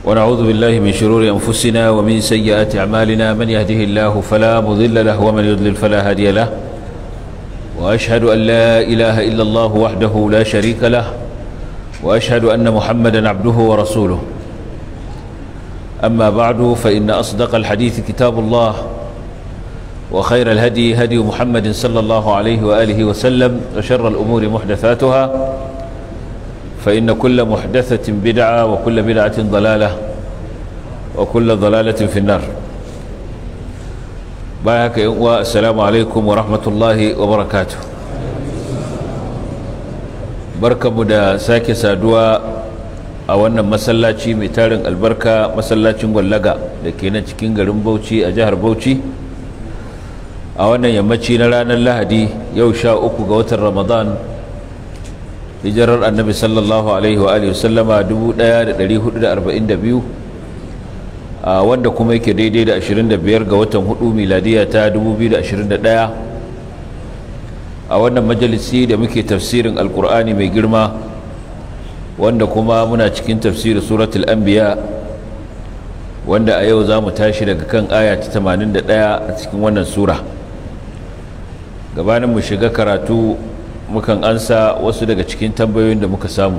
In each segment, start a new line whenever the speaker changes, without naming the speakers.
ونعوذ بالله من شرور أنفسنا ومن سيئات أعمالنا من يهده الله فلا مضل له ومن يضلل فلا هادي له وأشهد أن لا إله إلا الله وحده لا شريك له وأشهد أن محمدا عبده ورسوله أما بعد فإن أصدق الحديث كتاب الله وخير الهدي هدي محمد صلى الله عليه وآله وسلم وشر الأمور محدثاتها فإن كل محدثة بدعة وكل بدعة ضلالة وكل ضلالة في النار بايك السلام عليكم ورحمة الله وبركاته بركة مدى ساكي سادوا a wannan masallaci mai tarin albarka masallacin gwallaga da ke nan cikin garin bauchi a jihar bauchi a wannan yammaci na ranar lahadi yau sha uku ga watan ramadan hijirar annabi sallallahu alaihi wa sallama 1442 a wanda kuma yake daidai da 25 ga watan hudu miladiya ta 2021 a wannan majalisi da muke tafsirin alkur'ani mai girma wanda kuma muna cikin tafsirin suratul anbiya wanda a yau za mu tashi daga kan aya ta 81 a cikin wannan sura gabanin mu shiga karatu mukan ansa wasu daga cikin tambayoyin da muka samu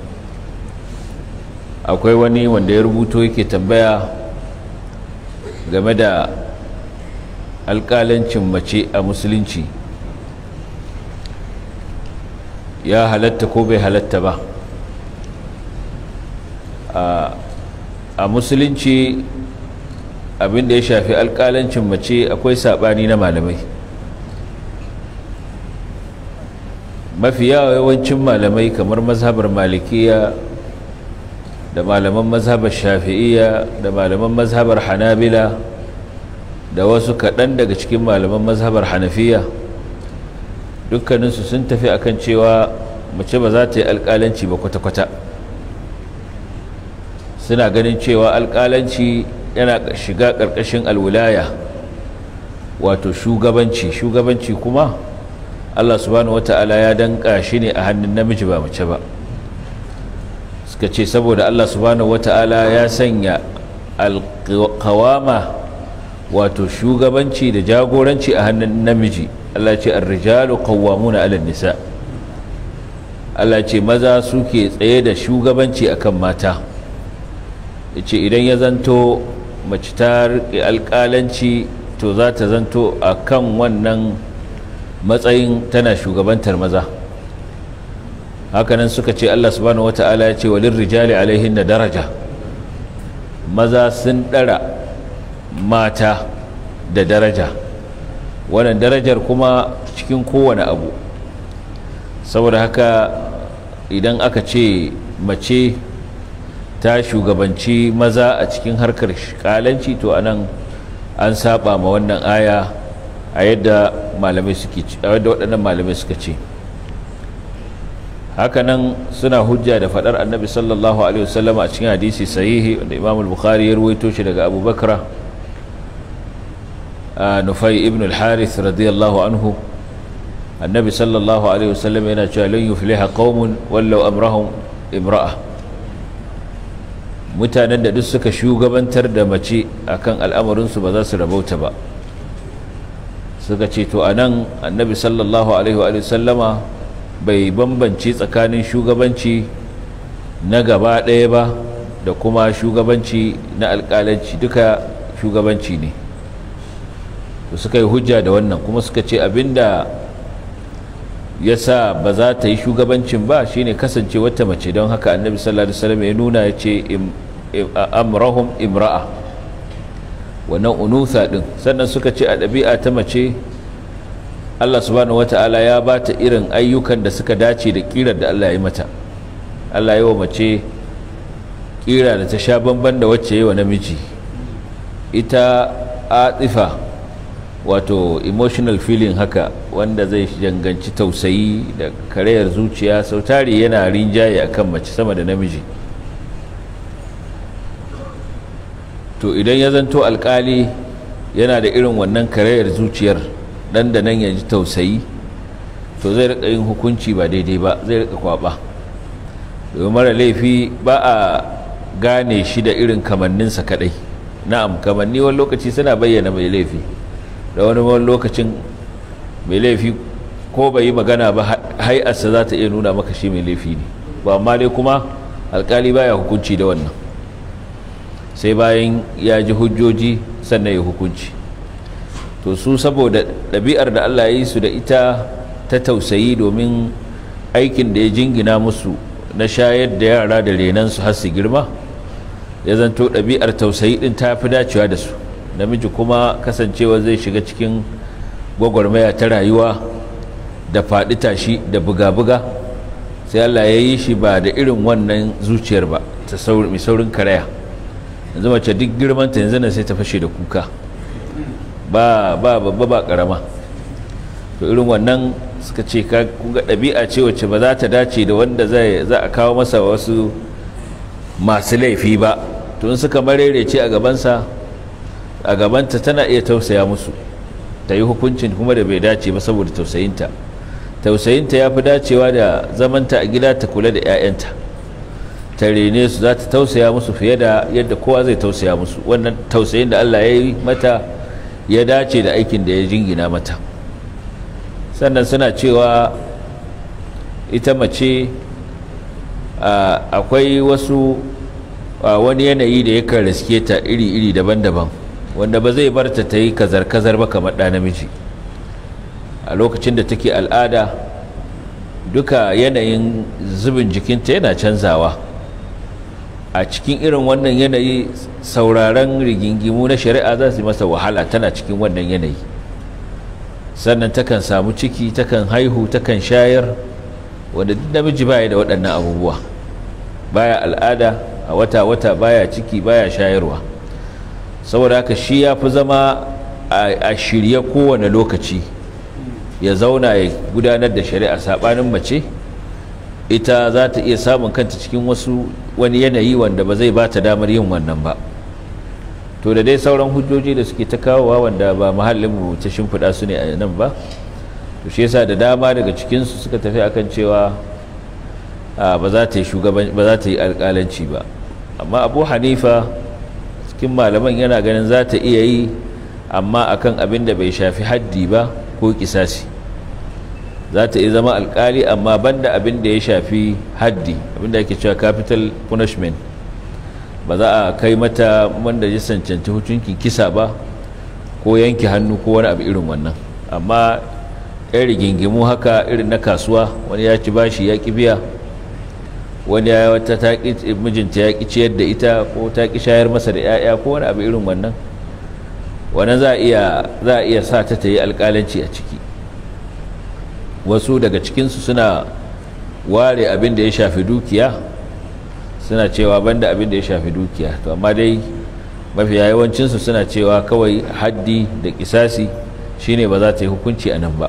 akwai wani wanda ya rubuto yake tambaya game da alƙalancin mace a musulunci ya halatta ko bai halatta ba a musulunci abinda ya shafi alƙalancin mace akwai saɓani na malamai mafi yawancin malamai kamar mazhabar malikiya da malaman mazhabar shafi'iya da malaman mazhabar hanabila da wasu kaɗan daga cikin malaman mazhabar hanafiya dukkaninsu sun tafi akan cewa mace ba za ta yi alƙalanci ba kwata-kwata suna ganin cewa alƙalanci yana shiga ƙarƙashin alwulaya wato shugabanci shugabanci kuma Allah subhanahu wata'ala ya danka shi ne a hannun namiji ba mace ba suka ce saboda Allah subhanahu wata'ala ya sanya alƙawama wato shugabanci da jagoranci a hannun namiji Allah ce ar-rijalu qawwamuna 'ala nisa Allah ce maza suke tsaye da shugabanci akan mata yace idan ya zanto mace ta riƙe alƙalanci to za ta zanto akan wannan matsayin tana shugabantar maza hakanan suka ce Allah subhanahu wata'ala ya ce walin rijali alaihin na daraja maza sun ɗara mata da daraja wannan darajar kuma cikin kowane abu saboda haka idan aka ce mace ta shugabanci maza a cikin harkar kalanci to anan an saba ma wannan aya a yadda malamai suke a yadda waɗannan malamai suka ce hakanan suna hujja da faɗar annabi sallallahu alaihi wasallam a cikin hadisi sahihi wanda imam al-bukhari ya ruwaito shi daga abu bakra nufai ibn al-harith radiyallahu anhu annabi sallallahu alaihi wasallam yana cewa lan yufliha qaumun wallau amrahum imra'a mutanen da duk suka shugabantar da mace akan al'amarinsu ba za su rabauta ba suka ce to anan annabi sallallahu alaihi wa sallama bai bambance tsakanin shugabanci na gaba ɗaya ba da kuma shugabanci na alƙalanci duka shugabanci ne to suka yi hujja da wannan kuma suka ce abinda ya sa ba za ta yi shugabancin ba shine kasance wata mace don haka annabi sallallahu alaihi wasallam ya nuna ya ce amrahum imra'a wannan unusa din sannan suka ce a ɗabi'a ta mace Allah subhanahu wata'ala ya ba ta irin ayyukan da suka dace da ƙirar da Allah ya mata Allah yi wa mace ƙira da ta sha bamban da wacce yi wa namiji ita atifa wato emotional feeling haka wanda zai janganci tausayi da karayar zuciya sautari yana rinjaye akan mace sama da namiji to idan ya zanto alkali yana da irin wannan karayar zuciyar dan da nan ya ji tausayi to zai rika yin hukunci ba daidai ba zai rika kwaba domin mara laifi ba a gane shi da irin kamanninsa kadai na'am kamanni wani lokaci suna bayyana mai laifi da wani wani lokacin mai laifi ko bai yi magana ba hai'arsa za ta iya nuna maka shi mai laifi ne ba amma dai kuma alkali baya hukunci da wannan sai bayan ya ji hujjoji sannan ya hukunci to su saboda ɗabi'ar da Allah ya yi su da ita ta tausayi domin aikin da ya jingina musu na shayar da yara da renansu har su girma ya zanto ɗabi'ar tausayi ɗin ta fi dacewa da su namiji kuma kasancewa zai shiga cikin gwagwarmaya ta rayuwa da faɗi tashi da buga-buga sai Allah ya yi shi ba da irin wannan zuciyar ba ta mai saurin karaya yanzu mace duk girmanta yanzu nan sai ta fashe da kuka ba ba babba ba karama to irin wannan suka ce ka kuga ɗabi'a ce wacce ba za ta dace da wanda zai za a kawo masa wasu masu laifi ba to in suka marerece a gabansa a gabanta tana iya tausaya musu ta yi hukuncin kuma da bai dace ba saboda tausayinta tausayinta ya fi dacewa da zamanta a gida ta kula da 'ya'yanta ta rene su za ta tausaya musu fiye da yadda kowa zai tausaya musu wannan tausayin da Allah ya yi mata ya dace da aikin da ya jingina mata sannan suna cewa ita mace akwai wasu wani yanayi da yakan riske ta iri-iri daban-daban wanda ba zai bar ta ta yi kazar-kazar ba kamar ɗa namiji a lokacin da take al'ada duka yanayin zubin jikinta yana canzawa a cikin irin wannan yanayi sauraron rigingimu na shari'a za su yi masa wahala tana cikin wannan yanayi sannan takan samu ciki takan haihu takan shayar wanda duk namiji baya da waɗannan abubuwa baya al'ada a wata-wata baya ciki baya shayarwa saboda haka shi ya fi zama a shirye kowane lokaci ya zauna ya gudanar da shari'a saɓanin mace ita za ta iya samun kanta cikin wasu wani yanayi wanda ba zai ba ta damar yin wannan ba to da dai sauran hujjoji da suke ta kawowa wanda ba mahallinmu ta shimfiɗa su ne a nan ba to shi yasa da dama daga cikinsu suka tafi akan cewa ba za ta yi shugaban ba za ta yi alƙalanci ba amma abu hanifa cikin malaman yana ganin za ta iya yi amma akan abin da bai shafi haddi ba ko kisasi za ta iya zama alkali amma banda abin da ya shafi haddi abin da ake cewa capital punishment ba za a kai mata wanda ya cancanci hukuncin kisa ba ko yanke hannu ko wani abu irin wannan amma yan rigingimu haka irin na kasuwa wani ya ci bashi ya ki biya wani ya wata mijinta ya ki ciyar da ita ko ta ki shayar masa da 'ya'ya ko wani abu irin wannan wannan za a iya sa ta ta yi alkalanci a ciki wasu daga cikinsu suna ware abin da ya shafi dukiya suna cewa banda abin da ya shafi dukiya to amma dai mafiya yawancinsu suna cewa kawai haddi da kisasi shine ba za ta yi hukunci a nan ba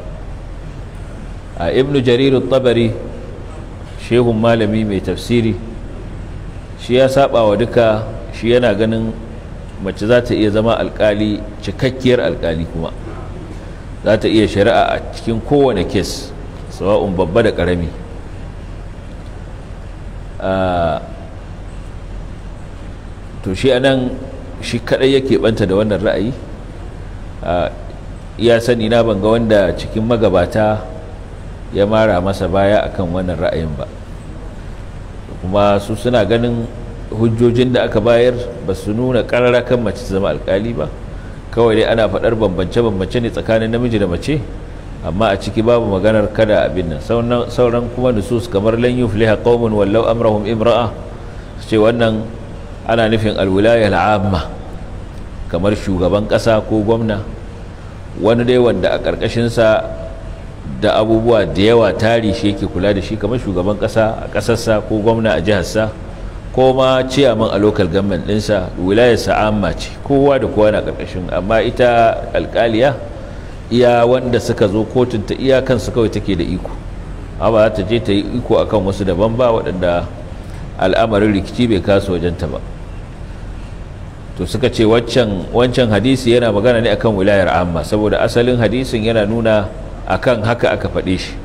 a ibnu jariru tabari shehun malami mai tafsiri shi ya saba wa duka shi yana ganin mace za ta iya zama alkali cikakkiyar alkali kuma za ta iya shari'a a cikin kowane kes sawa'un babba da ƙarami to shi anan shi kadai yake banta da wannan ra'ayi ya sani na banga wanda cikin magabata ya mara masa baya akan wannan ra'ayin ba kuma su suna ganin hujjojin da aka bayar ba su nuna kan mace zama alkali ba kawai dai ana faɗar bambance-bambance ne tsakanin namiji da mace amma a ciki babu maganar kada abin nan sauran kuma nusus kamar lan yufliha qaumun wallau amrahum imra'a ce wannan ana nufin alwilaya al'amma kamar shugaban ƙasa ko gwamna wani dai wanda a ƙarƙashinsa da abubuwa da yawa tari shi yake kula da shi kamar shugaban ƙasa a ƙasarsa ko gwamna a jiharsa ko ma ciyaman a local government ɗinsa wilayarsa amma ce kowa da kowa na ƙarƙashin amma ita alƙaliya iya wanda suka zo kotun ta iya kansu kawai take da iko amma za ta je ta yi iko akan wasu daban ba waɗanda al'amarin rikici bai kasu wajenta ba to suka ce wancan hadisi yana magana ne akan wilayar amma saboda asalin hadisin yana nuna akan haka aka faɗe shi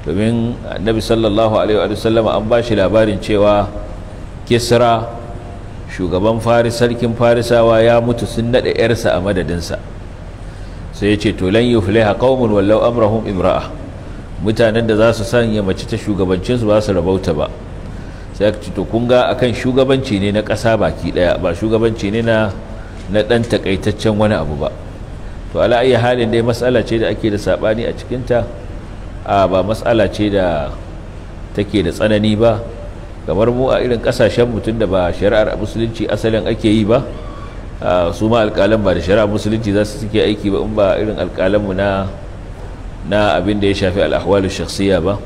domin annabi sallallahu alaihi wa sallama an ba shi labarin cewa kisra shugaban faris sarkin farisawa ya mutu sun naɗa 'yarsa a madadinsa sai ya ce to lan yufliha qaumun wallau amrahum imra'a mutanen da za su sanya mace ta shugabancinsu ba su rabauta ba sai aka ce to kun ga akan shugabanci ne na ƙasa baki ɗaya ba shugabanci ne na na ɗan takaitaccen wani abu ba to ala ayi halin dai matsala ce da ake da saɓani a cikinta a ba matsala ce da take da tsanani ba kamar mu a irin ƙasashen mutum da ba shari'ar musulunci asalin ake yi ba su ma alƙalan ba da shari'ar musulunci za su suke aiki ba in ba irin alƙalanmu na na abin da ya shafi al'ahwalu shakhsiya ba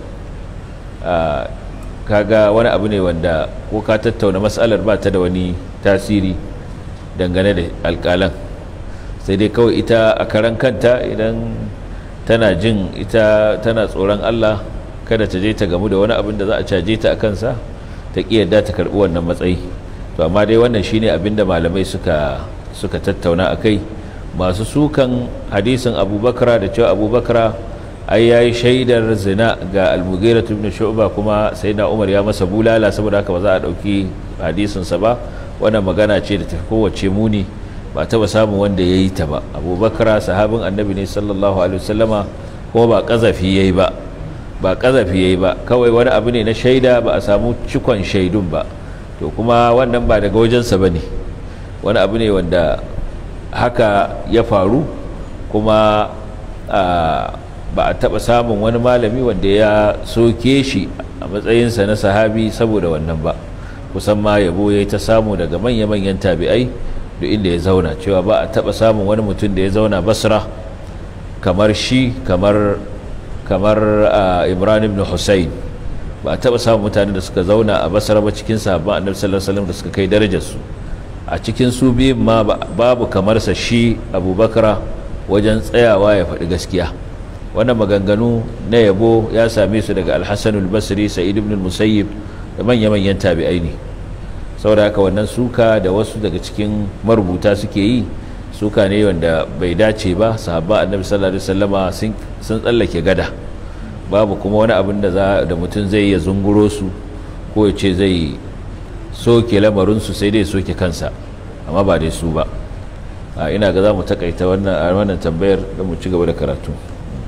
kaga wani abu ne wanda ko ka tattauna matsalar ba ta da wani tasiri dangane da alƙalan sai dai kawai ita a karan kanta idan tana jin ita tana tsoron Allah kada ta je ta gamu da wani abin da za a caje ta a kansa ta yadda ta karɓi wannan matsayi to amma dai wannan shine abin da malamai suka suka tattauna a kai masu sukan hadisin abubakar da cewa abubakar ai yayi shaidar zina ga almugira ibn shu'ba kuma sayyidina umar ya masa bulala saboda haka ba za a dauki hadisin sa ba wannan magana ce da tafi kowace muni ba taba samun wanda yayi ta ba abubakar sahabin annabi ne sallallahu alaihi wasallama kuma ba kazafi yayi ba ba kazafi yayi ba kawai wani abu ne na shaida ba a samu cikon shaidun ba to kuma wannan ba daga wajensa bane wani abu ne wanda haka ya faru kuma ba a taɓa samun wani malami wanda ya soke shi a matsayinsa na sahabi saboda wannan ba kusan ma yabo ya ta samu daga manya-manyan tabi'ai da inda ya zauna cewa ba a taɓa samun wani mutum da ya zauna basra kamar shi kamar kamar imran ibn hussein ba a taɓa samun mutane da suka zauna a basra ba cikin sahabban annabi sallallahu alaihi wasallam da suka kai darajarsu a cikin su biyun ma babu kamarsa shi abubakar wajen tsayawa ya faɗi gaskiya wannan maganganu na yabo ya same su daga alhassanul basri sa'id ibn musayyib da manya-manyan tabi'ai ne saboda haka wannan suka da wasu daga cikin marubuta suke yi suka ne wanda bai dace ba sahabba annabi sallallahu alaihi wasallama sun tsallake gada babu kuma wani abin da da mutum zai ya zunguro su ko ya ce zai soke lamarinsu sai dai soke kansa amma ba dai su ba ina ga za mu takaita wannan tambayar don mu ci gaba da karatu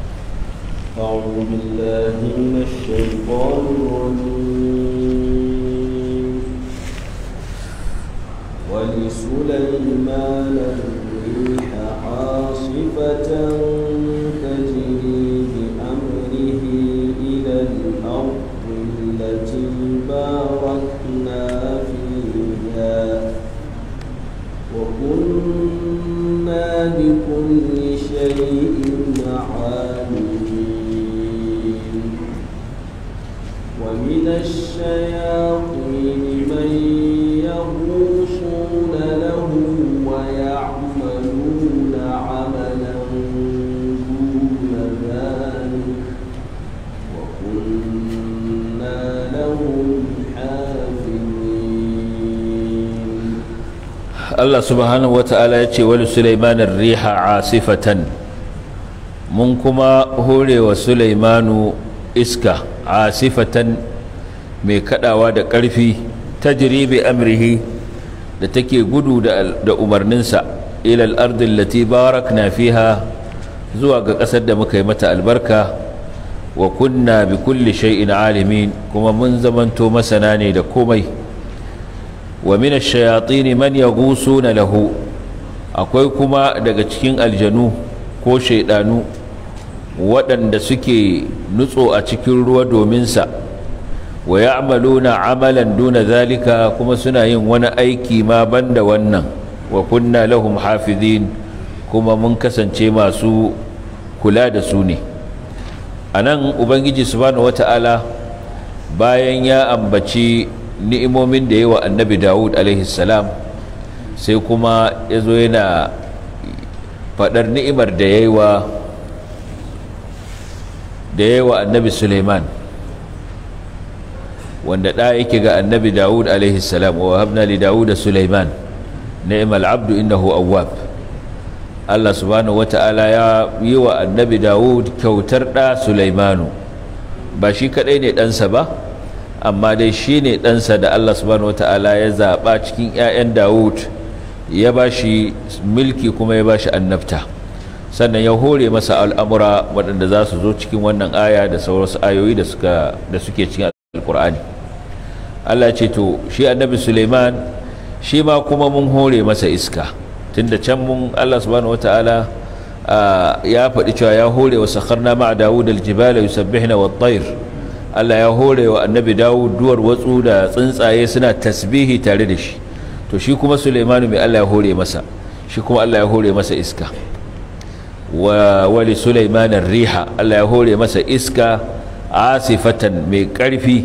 أعوذ بالله من الشيطان الرجيم ولسليمان الريح عاصفة تجري بأمره إلى الأرض التي باركنا فيها وكنا بكل شيء عالمين ومن الشياطين من يغوصون له ويعملون عملا دون ذلك وكنا لهم حافظين
Allah subhanahu wata'ala ya ce wani Sulaimanin riha asifatan mun kuma horewa Sulaimanu iska asifatan mai kadawa da ƙarfi ta jiribe amrihi da take gudu da umarninsa ilal ardin lati barakna fiha zuwa ga ƙasar da muka yi mata albarka wa kunna bi kulli shay'in alimin kuma mun zamanto masana ne da komai wa min ash-shayatin man yaghusuna lahu akwai kuma daga cikin aljanu ko shaidanu waɗanda suke nutso a cikin ruwa domin sa wa ya'maluna amalan duna zalika kuma suna yin wani aiki ma banda wannan wa kunna lahum hafizin kuma mun kasance masu kula da su ne anan ubangiji subhanahu wata'ala bayan ya ambaci ni'imomin da yawa annabi Dawud alaihi salam sai kuma ya zo yana faɗar ni'imar da ya yi wa da ya wa annabi Suleiman wanda ɗa yake ga annabi Dawud alaihi salam wa habna li Dawud Suleiman ni'mal abdu innahu awwab Allah subhanahu wata'ala ya yi wa annabi Dawud kyautar ɗa Suleimanu ba shi kaɗai ne ɗansa ba amma dai shi ne ɗansa da Allah subhanahu wata'ala ya zaɓa cikin 'ya'yan Dawud ya ba shi mulki kuma ya ba shi annabta sannan ya hore masa al'amura waɗanda za su zo cikin wannan aya da sauransu ayoyi da suke cikin alkur'ani Allah ce to shi annabi Suleiman shi ma kuma mun hore masa iska tunda can mun Allah subhanahu wata'ala ya faɗi cewa ya hore wa sakharna ma'a Dawud al-jibala yusabbihna wat-tayr Allah ya hore wa annabi Dawud duwar watsu da tsuntsaye suna tasbihi tare da shi to shi kuma Suleimanu mai Allah ya hore masa shi kuma Allah ya hore masa iska wa wali Sulaiman riha Allah ya hore masa iska asifatan mai ƙarfi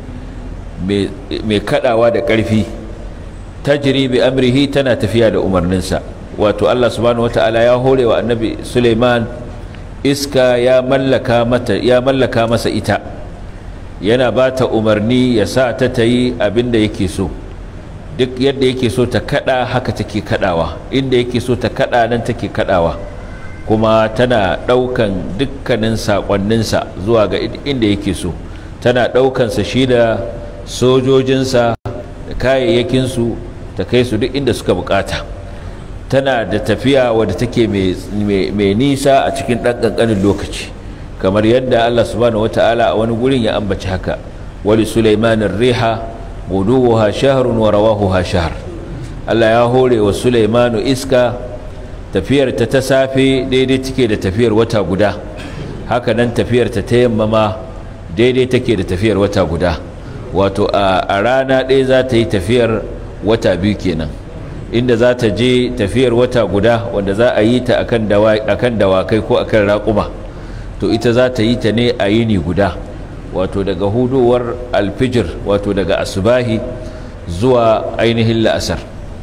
mai kadawa da ƙarfi tajri bi amrihi tana tafiya da umarninsa wato Allah subhanahu wata'ala ya hore wa annabi Suleiman iska ya mallaka mata ya mallaka masa ita yana ba ta umarni ya sa ta ta yi abin da yake so duk yadda yake so ta kada haka take kadawa inda yake so ta kada nan take kadawa kuma tana daukan dukkanin sakonninsa zuwa ga inda yake so tana daukansa shi da sojojinsa da kayayyakinsu ta kai su duk inda suka bukata tana da tafiya wadda take mai nisa a cikin ɗan ƙanƙanin lokaci kamar yadda Allah subhanahu wata'ala a wani gurin ya ambaci haka wali sulaimanin riha guduwa shahrun wa rawahuha shahr Allah ya hore wa sulaimanu iska tafiyar ta ta safe daidai take da tafiyar wata guda haka nan tafiyar ta ta yamma ma daidai take da tafiyar wata guda wato a rana ɗaya za ta yi tafiyar wata biyu kenan inda za ta je tafiyar wata guda wanda za a yi ta akan dawakai ko akan raƙuma to ita za ta yi ta ne a yini guda wato daga hudowar alfijir wato daga asubahi zuwa ainihin la'asar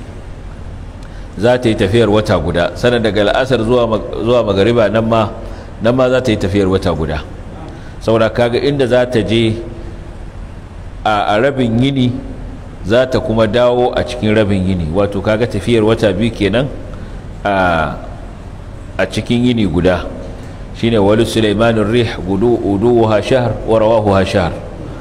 za ta yi tafiyar wata guda sannan daga la'asar zuwa magariba nan ma nan ma za ta yi tafiyar wata guda saboda kaga inda za ta je a rabin yini za ta kuma dawo a cikin rabin yini wato kaga tafiyar wata biyu kenan a cikin yini guda shine wali sulaimanin rih gudu uduwa shahr wa rawahu shahr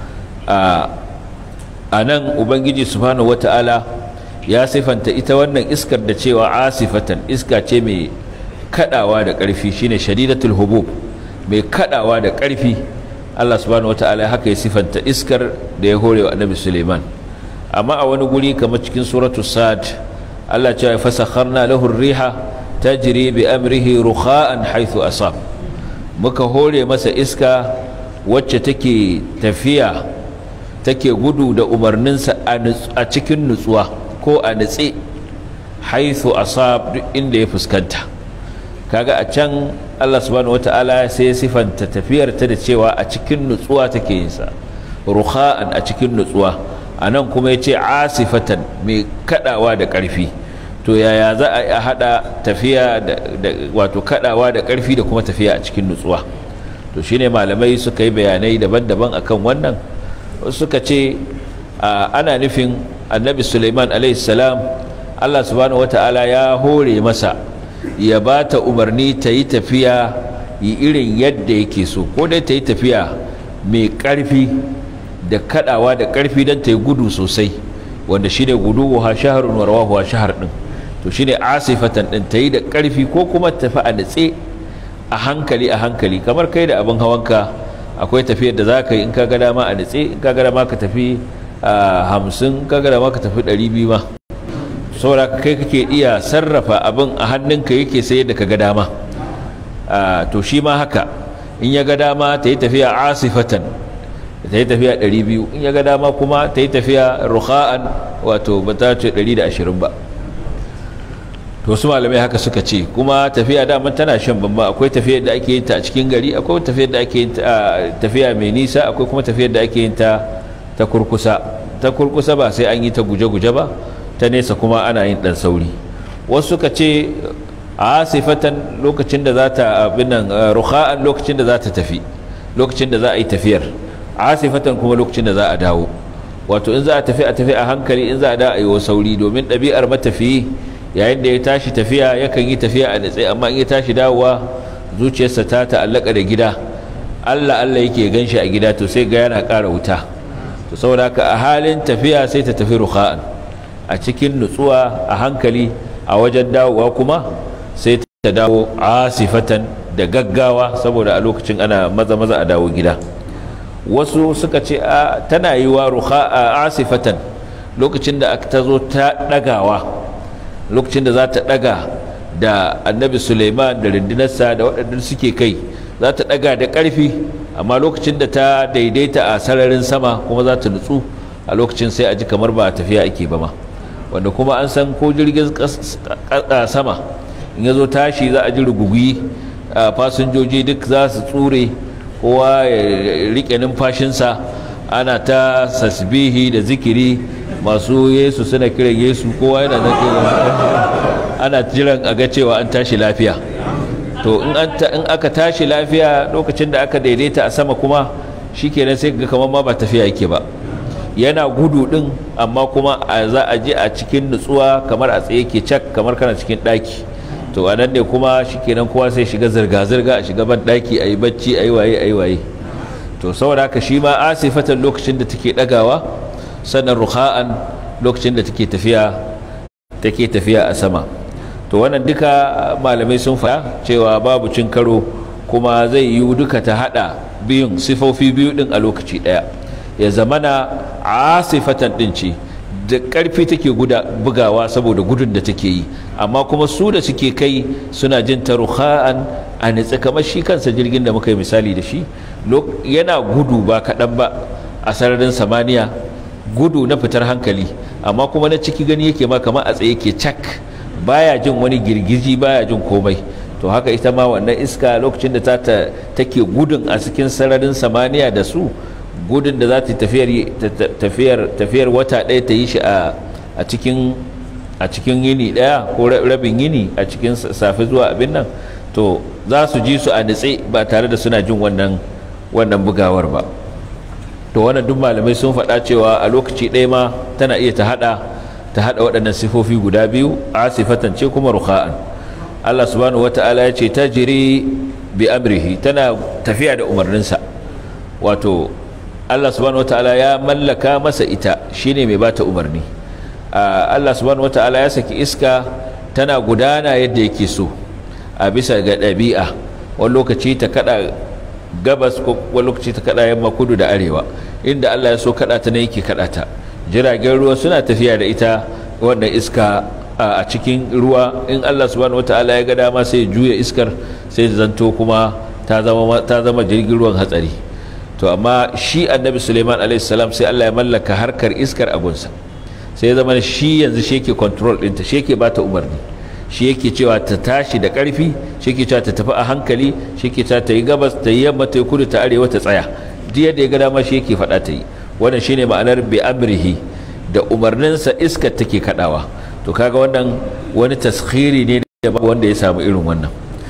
a nan ubangiji subhanahu wata'ala ya sifanta ita wannan iskar da cewa asifatan iska ce mai kadawa da karfi shine shadidatul hubub mai kadawa da karfi Allah subhanahu wata'ala haka ya sifanta iskar da ya hore wa annabi Suleiman amma a wani guri kamar cikin suratul sad Allah ce fasakharna lahu riha tajri bi amrihi rukha'an haythu asab muka hore masa iska wacce take tafiya take gudu da umarninsa a cikin nutsuwa ko a nutse haythu asab duk inda ya fuskanta kaga a can Allah subhanahu wata'ala sai ya sifanta tafiyar ta da cewa a cikin nutsuwa take yin sa rukha'an a cikin nutsuwa anan kuma yace asifatan mai kadawa da karfi to yaya za a hada tafiya da wato kadawa da karfi da kuma tafiya a cikin nutsuwa to shine malamai suka yi bayanai daban-daban akan wannan suka ce ana nufin annabi Sulaiman alaihi salam Allah subhanahu wata'ala ya hore masa ya ba ta umarni ta yi tafiya yi irin yadda yake so ko dai ta yi tafiya mai ƙarfi da kaɗawa da ƙarfi don ta yi gudu sosai wanda shi ne gudu wa shaharun warwa wa shahar ɗin to shi ne asifatan ɗin ta yi da ƙarfi ko kuma tafi a natse a hankali a hankali kamar kai da abin hawanka akwai tafiyar da za ka yi in ka ga dama a natse in ka ga dama ka tafi hamsin ka ga dama ka tafi ɗari biyu ma saboda kai kake iya sarrafa abin a hannunka yake sai yadda ka ga dama to shi ma haka in ya ga dama ta yi tafiya asifatan ta yi tafiya 200 in ya ga dama kuma ta yi tafiya rukha'an wato ba ta ce 120 ba to su malamai haka suka ce kuma tafiya dama tana shan bamba akwai tafiyar da ake yin ta a cikin gari akwai tafiyar da ake yin ta tafiya mai nisa akwai kuma tafiyar da ake yin ta ta kurkusa ta kurkusa ba sai an yi ta guje-guje ba ta nesa kuma ana yin dan sauri wasu suka ce a sifatan lokacin da za ta abinan rukha'an lokacin da za ta tafi lokacin da za a yi tafiyar a sifatan kuma lokacin da za a dawo wato in za a tafi a tafi a hankali in za a da a yi wa sauri domin ɗabi'ar matafiyi yayin da ya tashi tafiya yakan yi tafiya a natsaye amma in ya tashi dawowa zuciyarsa ta ta'allaka da gida allah allah yake gan shi a gida to sai ga yana ƙara wuta to saboda haka a halin tafiya sai ta tafi rukha'an a cikin nutsuwa a hankali a wajen dawowa kuma sai ta dawo asifatan da gaggawa saboda a lokacin ana maza maza a dawo gida wasu suka ce a tana yi wa ruha asifatan lokacin da ta zo ta dagawa lokacin da za ta daga da annabi suleiman da rundunarsa da waɗanda suke kai za ta daga da ƙarfi amma lokacin da ta daidaita a sararin sama kuma za ta nutsu a lokacin sai a ji kamar ba tafiya ake ba ma wanda kuma an san ko jirgin sama in ya zo tashi za a ji rugugi fasinjoji duk za su tsure kowa ya rike numfashinsa ana ta sasbihi da zikiri masu yesu suna kiran yesu kowa yana ana jiran a ga cewa an tashi lafiya to in aka tashi lafiya lokacin da aka daidaita a sama kuma shikenan sai ga kamar ma ba tafiya yake ba yana gudu din amma kuma za a je a cikin nutsuwa kamar a tsaye ke cak kamar kana cikin daki to a nan ne kuma shikenan kowa sai shiga zirga-zirga a shiga ban daki a yi bacci a yi waye a yi waye to saboda haka shi ma asifatan lokacin da take dagawa sannan ruha'an lokacin da take tafiya take tafiya a sama to wannan duka malamai sun faɗa cewa babu cin karo kuma zai yi duka ta hada biyun sifofi biyu din a lokaci daya ya zamana asifatan din ce da ƙarfi take guda bugawa saboda gudun da take yi amma kuma su da suke kai suna jin ta ruha'an a nitsa kamar shi kansa jirgin da muka yi misali da shi yana gudu ba kaɗan ba a sararin samaniya gudu na fitar hankali amma kuma na ciki gani yake ma kamar a tsaye ke cak baya jin wani girgiji baya jin komai to haka ita ma wannan iska lokacin da ta take gudun a cikin sararin samaniya da su gudun da za ta tafiyar tafiyar wata ɗaya ta yi shi a cikin a cikin yini ɗaya ko rabin yini a cikin safe zuwa abin nan to za su ji su a nitse ba tare da suna jin wannan wannan bugawar ba to wannan duk malamai sun faɗa cewa a lokaci ɗaya ma tana iya ta haɗa ta haɗa waɗannan sifofi guda biyu asifatan ce kuma rukha'an Allah subhanahu wata'ala ya ce ta jiri bi amrihi tana tafiya da umarninsa wato Allah subhanahu wata'ala ya mallaka masa ita shine mai bata umarni Allah subhanahu wata'ala ya saki iska tana gudana yadda yake so a bisa ga ɗabi'a wani lokaci ta kada gabas ko wani lokaci ta kada yamma kudu da arewa inda Allah ya so kada ta ne yake kada ta jiragen ruwa suna tafiya da ita wannan iska a cikin ruwa in Allah subhanahu wata'ala ya ga dama sai juya iskar sai zanto kuma ta zama ta zama jirgin ruwan hatsari to amma shi annabi Suleiman alaihi salam sai Allah ya mallaka harkar iskar abunsa sai ya zama shi yanzu shi yake control ɗinta shi yake bata umarni shi yake cewa ta tashi da ƙarfi shi yake cewa ta tafi a hankali shi yake cewa ta yi gabas ta yi yamma ta yi kudu ta arewa ta tsaya duk yadda ya ga dama shi yake faɗa ta yi wannan shine ma'anar bi amrihi da umarninsa iskar take kaɗawa to kaga wannan wani taskhiri ne da babu wanda ya samu irin wannan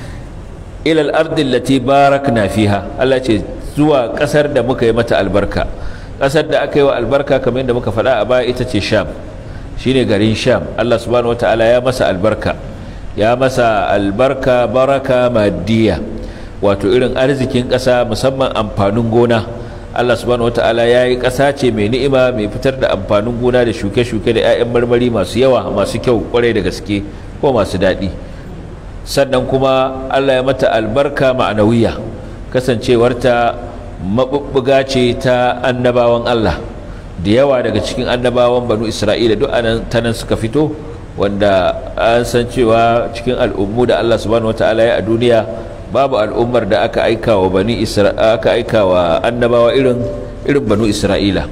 ilal ardin lati barakna fiha Allah ce zuwa ƙasar da muka yi mata albarka ƙasar da aka yi wa albarka kamar yadda muka faɗa a baya ita ce sham shine garin sham Allah subhanahu wataala ya masa albarka ya masa albarka baraka maddiya wato irin arzikin ƙasa musamman amfanin gona Allah subhanahu wataala ya yi ƙasa ce mai ni'ima mai fitar da amfanin gona da shuke-shuke da 'ya'yan marmari masu yawa masu kyau kwarai da gaske ko masu daɗi sannan kuma Allah ya mata albarka ma'anawiya kasancewarta maɓuɓɓuga ce ta annabawan Allah da yawa daga cikin annabawan banu isra'ila duk anan ta nan suka fito wanda an san cewa cikin al'ummu da Allah subhanahu wataala ya a duniya babu al'ummar da aka aika wa bani aka aika wa annabawa irin irin banu isra'ila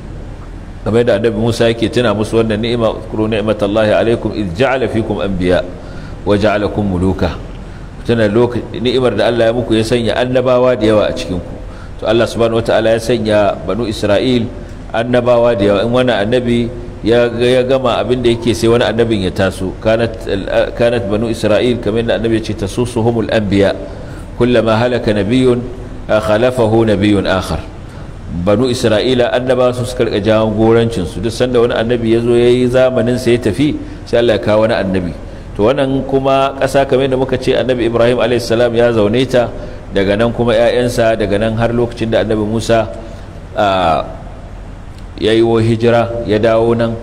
kamar da annabi Musa yake tuna musu wannan ni'ima kuru ni'matallahi alaikum id ja'ala fikum anbiya wa ja'alakum muluka tuna ni'imar da Allah ya muku ya sanya annabawa da yawa a cikin ku to Allah subhanahu wataala ya sanya banu isra'il annabawa da yawa in wani annabi ya gama abin da yake sai wani annabin ya taso kanat banu isra'il kamar da annabi ya ce tasusuhumul anbiya kullama halaka nabiyyun khalafahu nabiyyun akhar banu isra'ila annabawa su suka rika jawon gorancin su duk sanda wani annabi ya zo yayi zamanin sa ya tafi sai Allah ya kawo wani annabi to wannan kuma ƙasa kamar da muka ce annabi Ibrahim alayhis salam ya zaune ta daga nan kuma 'ya'yansa daga nan har lokacin da annabi Musa ya yi hijira ya dawo nan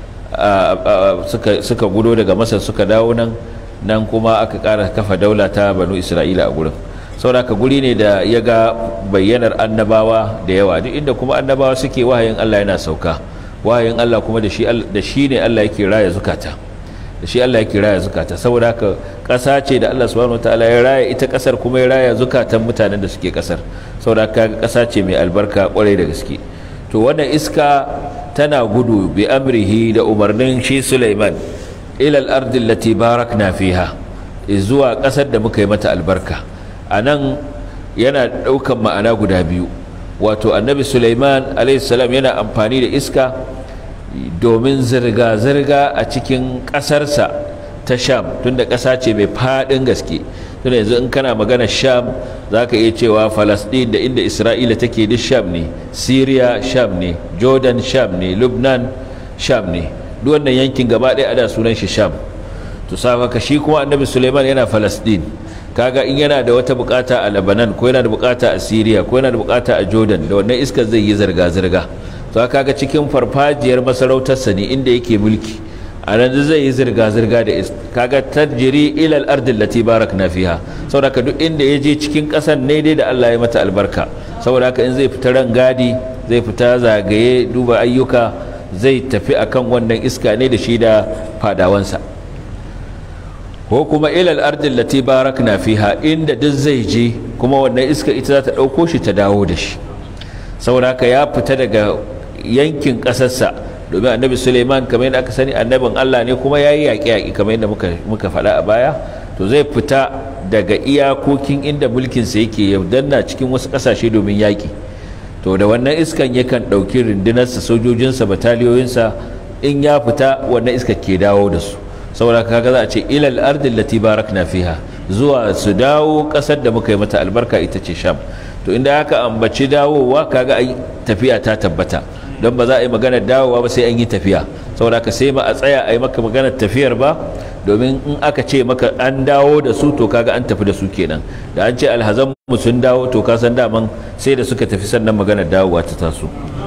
suka gudo daga masar suka dawo nan nan kuma aka ƙara kafa daula ta banu isra'ila a gurin sauraka guri ne da ya ga bayyanar annabawa da yawa duk inda kuma annabawa suke wahayin allah yana sauka wahayin allah kuma da shi ne allah yake raya zukata da shi allah yake raya zukata saboda haka ƙasa ce da allah subhanahu wataala ya raya ita ƙasar kuma ya raya zukatan mutanen da suke ƙasar saboda haka ƙasa ce mai albarka ƙwarai da gaske to wannan iska tana gudu bi amrihi da umarnin shi Sulaiman ilal ardi allati barakna fiha zuwa kasar da muka yi mata albarka anan yana daukan ma'ana guda biyu wato annabi Sulaiman alayhi salam yana amfani da iska domin zirga zirga a cikin kasarsa ta Sham tunda kasa ce mai fadin gaske tunda yanzu in kana magana Sham zaka iya cewa Falasɗin da inda Isra'ila take duk Sham ne Syria Sham ne Jordan Sham ne Lebanon Sham ne duk wannan yankin gaba ɗaya ada sunan shi Sham to saka shi kuma Annabi Sulaiman yana Falasɗin kaga in yana da wata bukata a Lebanon ko yana da bukata a Syria ko yana da bukata a Jordan da wannan iskar zai yi zirga zirga to kaga cikin farfajiyar masarautarsa ne inda yake mulki a nan zai yi zirga-zirga da kaga tarjiri ilal ardin lati barakna fiha saboda haka duk inda ya je cikin ƙasar ne dai da Allah ya mata albarka saboda haka in zai fita ran gadi zai fita zagaye duba ayyuka zai tafi akan wannan iska ne da shi da fadawansa ko kuma ilal ardin lati barakna fiha inda duk zai je kuma wannan iska ita za ta ɗauko shi ta dawo da shi saboda haka ya fita daga yankin ƙasarsa domin annabi suleiman kamar yadda aka sani annabin allah ne kuma ya yi yaƙi-yaƙi kamar yadda muka faɗa a baya to zai fita daga iyakokin inda mulkinsa yake ya danna cikin wasu ƙasashe domin yaƙi to da wannan iskan yakan ɗauki rundunarsa sojojinsa bataliyoyinsa in ya fita wannan iska ke dawo da su saboda kaga za a ce ilal ardin lati barakna fiha zuwa su dawo ƙasar da muka yi mata albarka ita ce sham to inda aka ambaci dawowa kaga ai tafiya ta tabbata don ba za a yi maganar dawowa ba sai an yi tafiya saboda ka sai ba a tsaya a yi maka maganar tafiyar ba domin in aka ce maka an dawo da su to kaga an tafi da su kenan da an ce alhazan mu sun dawo to ka san daman sai da suka tafi sannan maganar dawowa ta taso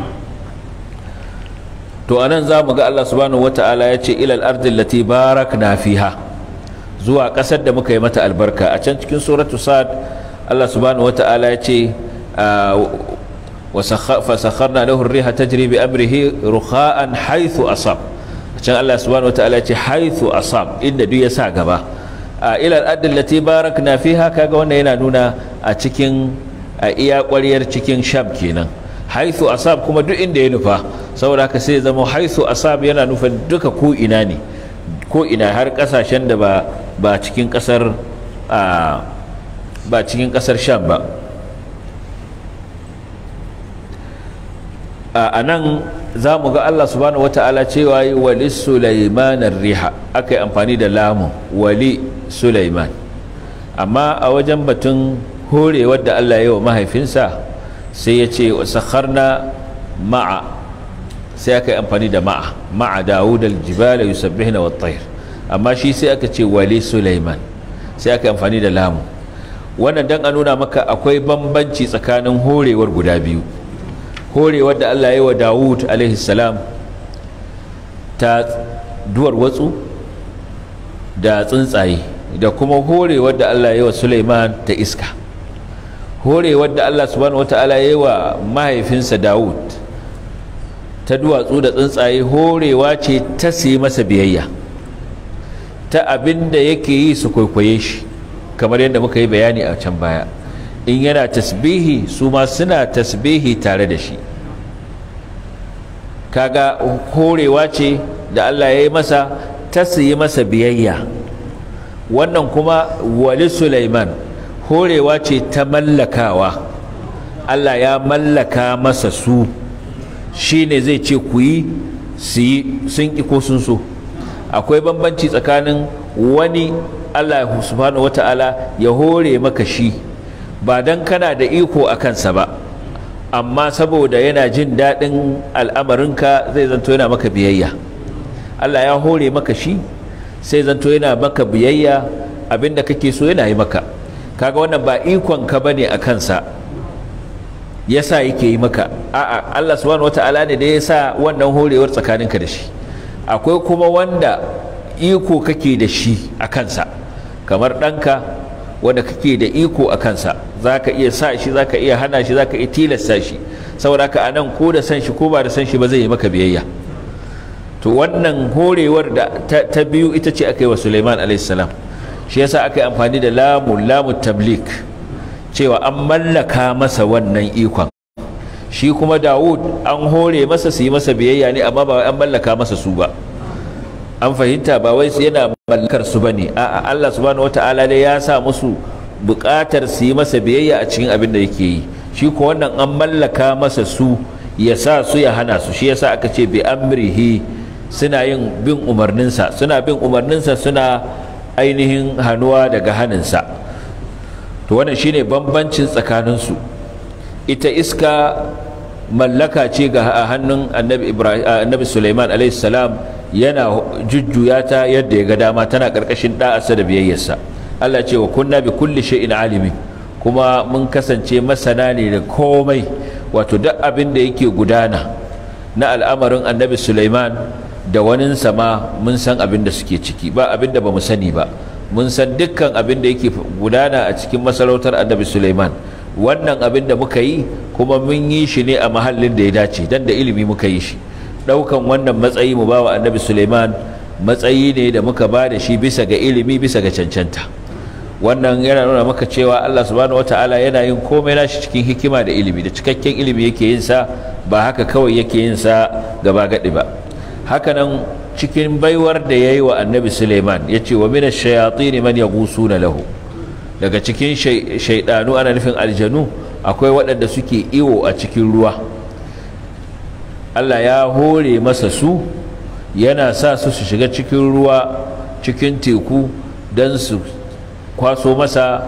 to anan za mu ga Allah subhanahu wata'ala ya ce ilal ardin lati barakna fiha zuwa kasar da muka yi mata albarka a can cikin suratu sad Allah subhanahu wata'ala ya ce فسخرنا له الريح تجري بأمره رخاء حيث أصاب عشان الله سبحانه وتعالى حيث أصاب إن دو يسا غبا إلى الأرض التي باركنا فيها كاغا وانا ينا نونا أتكين إيا قولير تكين شام كينا حيث أصاب كما دو إن دي نفا saboda haka sai zama haisu asab yana nufin duka ko ina ne ko ina har kasashen da ba ba cikin kasar ba cikin kasar sham ba a nan za mu ga Allah subhanahu wa ta'ala cewa yi wali Sulaiman riha aka yi amfani da lamun wali Sulaiman amma a wajen batun horewar da Allah ya yi wa mahaifinsa sai ya ce sakharna ma'a sai aka yi amfani da ma'a ma'a Dawud al-jibala yusabbihna wat tayr amma shi sai aka ce wali Sulaiman sai aka yi amfani da lamun wannan dan a nuna maka akwai bambanci tsakanin horewar guda biyu horewar da Allah ya yi wa Dawud salam ta duwar watsu da tsuntsaye da kuma horewar da Allah ya yi wa Sulaiman ta iska horewar da Allah subhanahu wata'ala ya yi wa mahaifinsa Dawud ta duwatsu da tsuntsaye horewa ce ta yi masa biyayya ta abin da yake yi su kwaikwaye shi kamar yadda muka yi bayani a can baya in yana tasbihi su ma suna tasbihi tare da shi kaga horewa ce da Allah ya yi masa ta yi masa biyayya wannan kuma wali Sulaiman horewa ce ta mallakawa Allah ya mallaka masa su shi ne zai ce ku yi su yi sun ƙi ko sun so akwai bambanci tsakanin wani Allah subhanahu wata'ala ya hore maka shi ba don kana da iko a kansa ba amma saboda yana jin daɗin al'amarinka zai zanto yana maka biyayya Allah ya hore maka shi sai zanto yana maka biyayya abinda kake so yana yi maka kaga wannan ba ikon ka bane a kansa yasa yake yi maka a'a Allah subhanahu wata'ala ne da ya sa wannan horewar tsakaninka da shi akwai kuma wanda iko kake da shi a kansa kamar ɗanka wanda kake da iko a kansa za ka iya sa shi za ka iya hana shi za ka iya tilasta shi saboda haka a nan ko da san shi ko ba da san shi ba zai yi maka biyayya to wannan horewar da ta, biyu ita ce aka yi wa suleiman alaihissalam shi yasa aka yi amfani da lamun lamun tablik cewa an mallaka masa wannan ikon shi kuma dawud an hore masa su yi masa biyayya ne amma ba an mallaka masa su ba an fahimta ba wai yana mallakar su bane a'a Allah subhanahu wataala ne ya sa musu buƙatar su yi masa biyayya a cikin abin da yake yi shi ko wannan an mallaka masa su ya sa su ya hana su shi yasa aka ce bi amrihi suna yin bin umarninsa suna bin umarninsa suna ainihin hannuwa daga haninsa to wannan shine bambancin tsakaninsu ita iska mallaka ce ga hannun annabi ibrahim annabi Sulaiman alayhi salam yana jujjuya ta yadda ya ga dama tana karkashin da'arsa da biyayyarsa Allah ce wa kunna bi kulli shay'in alimin kuma mun kasance masana ne da komai wato duk abin da yake gudana na al'amarin annabi Sulaiman da waninsa ma mun san abin da suke ciki ba abin da ba mu sani ba mun san dukkan abin da yake gudana a cikin masarautar annabi Sulaiman wannan abin da muka yi kuma mun yi shi ne a mahallin da ya dace dan da ilimi muka yi shi daukan wannan matsayi mu bawa annabi Suleiman matsayi ne da muka ba da shi bisa ga ilimi bisa ga cancanta wannan yana nuna maka cewa Allah subhanahu wataala yana yin komai nashi cikin hikima da ilimi da cikakken ilimi yake yin sa ba haka kawai yake yin sa gaba gadi ba haka nan cikin baiwar da yayi wa annabi Suleiman yace wa minash shayatin man yaghusuna lahu daga cikin shaidanu ana nufin aljanu akwai waɗanda suke iwo a cikin ruwa Allah ya hore masa su yana sa su su shiga cikin ruwa cikin teku don su kwaso masa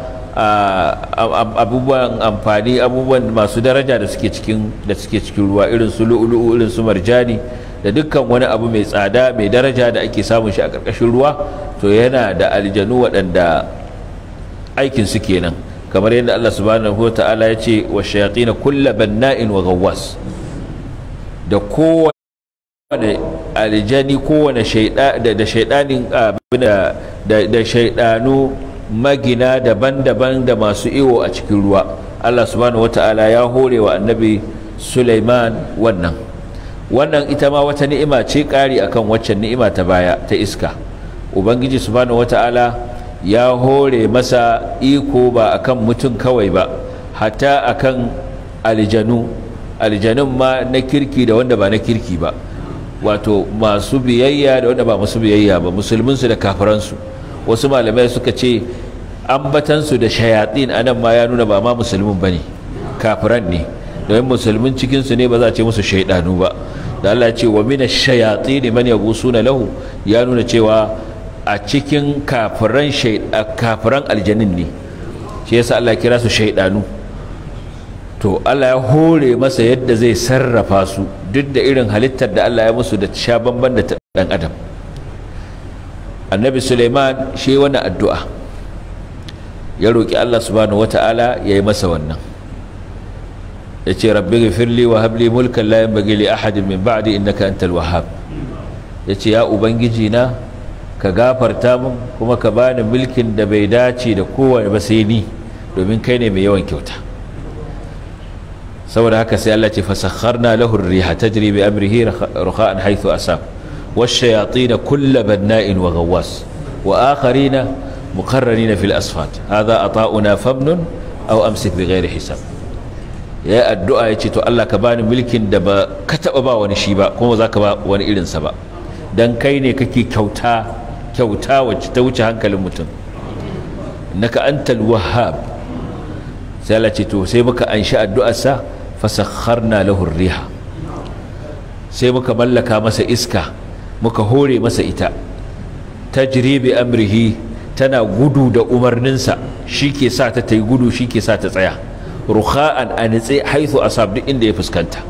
abubuwan amfani abubuwan masu daraja da suke cikin da suke cikin ruwa irin su lu'ulu'u irin su marjani da dukkan wani abu mai tsada mai daraja da ake samun shi a ƙarƙashin ruwa to yana da aljanu waɗanda aikin su kenan kamar yadda Allah subhanahu wa ta'ala ya ce wa shayatin kulla banna'in wa gawwas da kowane aljani kowane shaida da shaidanin da da shaidanu magina daban-daban da masu iwo a cikin ruwa Allah subhanahu wa ta'ala ya hore wa annabi Sulaiman wannan wannan ita ma wata ni'ima ce ƙari akan waccan ni'ima ta baya ta iska ubangiji subhanahu wa ta'ala ya hore masa iko ba akan mutum kawai ba hatta akan aljanu aljanun ma na kirki da wanda ba na kirki ba wato masu biyayya da wanda ba masu biyayya ba musulminsu da kafiransu wasu malamai suka ce ambatansu da shayatin anan ma ya nuna ba ma musulmin ba ne kafiran ne domin musulmin cikinsu ne ba za a ce musu shaidanu ba da Allah ce wa mina shayatin man yaghusuna lahu ya nuna cewa a cikin kafiran kafiran aljanin ne shi yasa Allah kira su shaidanu to Allah ya hore masa yadda zai sarrafa su duk da irin halittar da Allah ya musu da sha bamban da dan adam annabi Suleiman shi wani addu'a ya roki Allah subhanahu wata'ala ya yi masa wannan ya ce rabbi gafirli wa habli mulkan la yanbaghi li ahadin min ba'di innaka antal wahhab ya ce ya ubangiji na ka gafarta min kuma ka bani mulkin da bai dace da kowane ba sai ni domin kai ne mai yawan kyauta saboda haka sai Allah ce fasakharna lahu ar-riha tajri bi amrihi rukha'an haythu asab wash-shayatin kull banna'in wa ghawwas wa akharina muqarranina fil asfat hadha ata'una famnun aw amsik bi ghairi hisab ya addu'a yace to Allah ka bani mulkin da ba ka taba ba wani shi ba kuma za ka ba wani irinsa ba dan kai ne kake kyauta kyauta wacce ta wuce hankalin mutum naka antal wahhab sai Allah ce to sai muka anshi addu'arsa fasakharna lahu riha sai muka mallaka masa iska muka hore masa ita tajri bi amrihi tana gudu da umarninsa shike sa ta tayi gudu shike sa ta tsaya rukha'an anitsi haythu asab duk inda ya fuskanta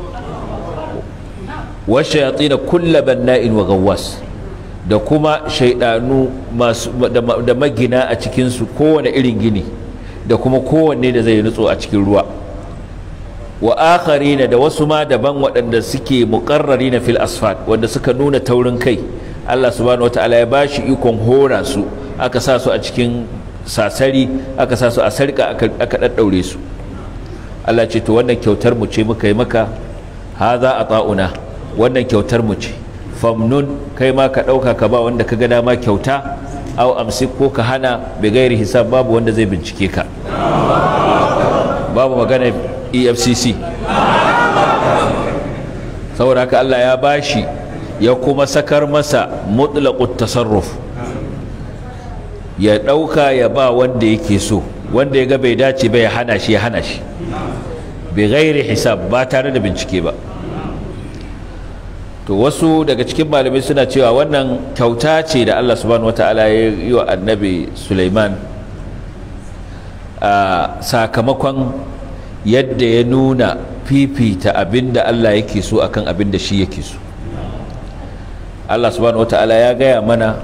wa shayatin kullu banna'in wa gawwas da kuma shaidanu masu da magina a cikinsu kowane irin gini da kuma kowanne da zai nutso a cikin ruwa wa akharina da wasu ma daban waɗanda suke muqarrarina fil asfat wanda suka nuna taurin kai Allah subhanahu wataala ya bashi ikon hora su aka sa su a cikin sasari aka sa su a sarka aka aka daddaure su Allah ce to wannan kyautar mu ce muka yi maka haza ata'una wannan kyautar mu ce famnun kai ma ka dauka ka ba wanda ka ga dama kyauta au amsik ko ka hana bi gairi hisab babu wanda zai bincike ka babu magana efcc saboda haka allah ya bashi ya kuma sakar masa mutlaqut tasarruf ya ɗauka ya ba wanda yake so wanda ya ga bai dace ba ya hana shi ya hana shi bi gairi hisab ba tare da bincike ba to wasu daga cikin malamai suna cewa wannan kyauta ce da Allah subhanahu wataala ya yi wa annabi Sulaiman a sakamakon yadda ya nuna fifita abinda Allah yake so akan abinda shi yake so Allah subhanahu wataala ya gaya mana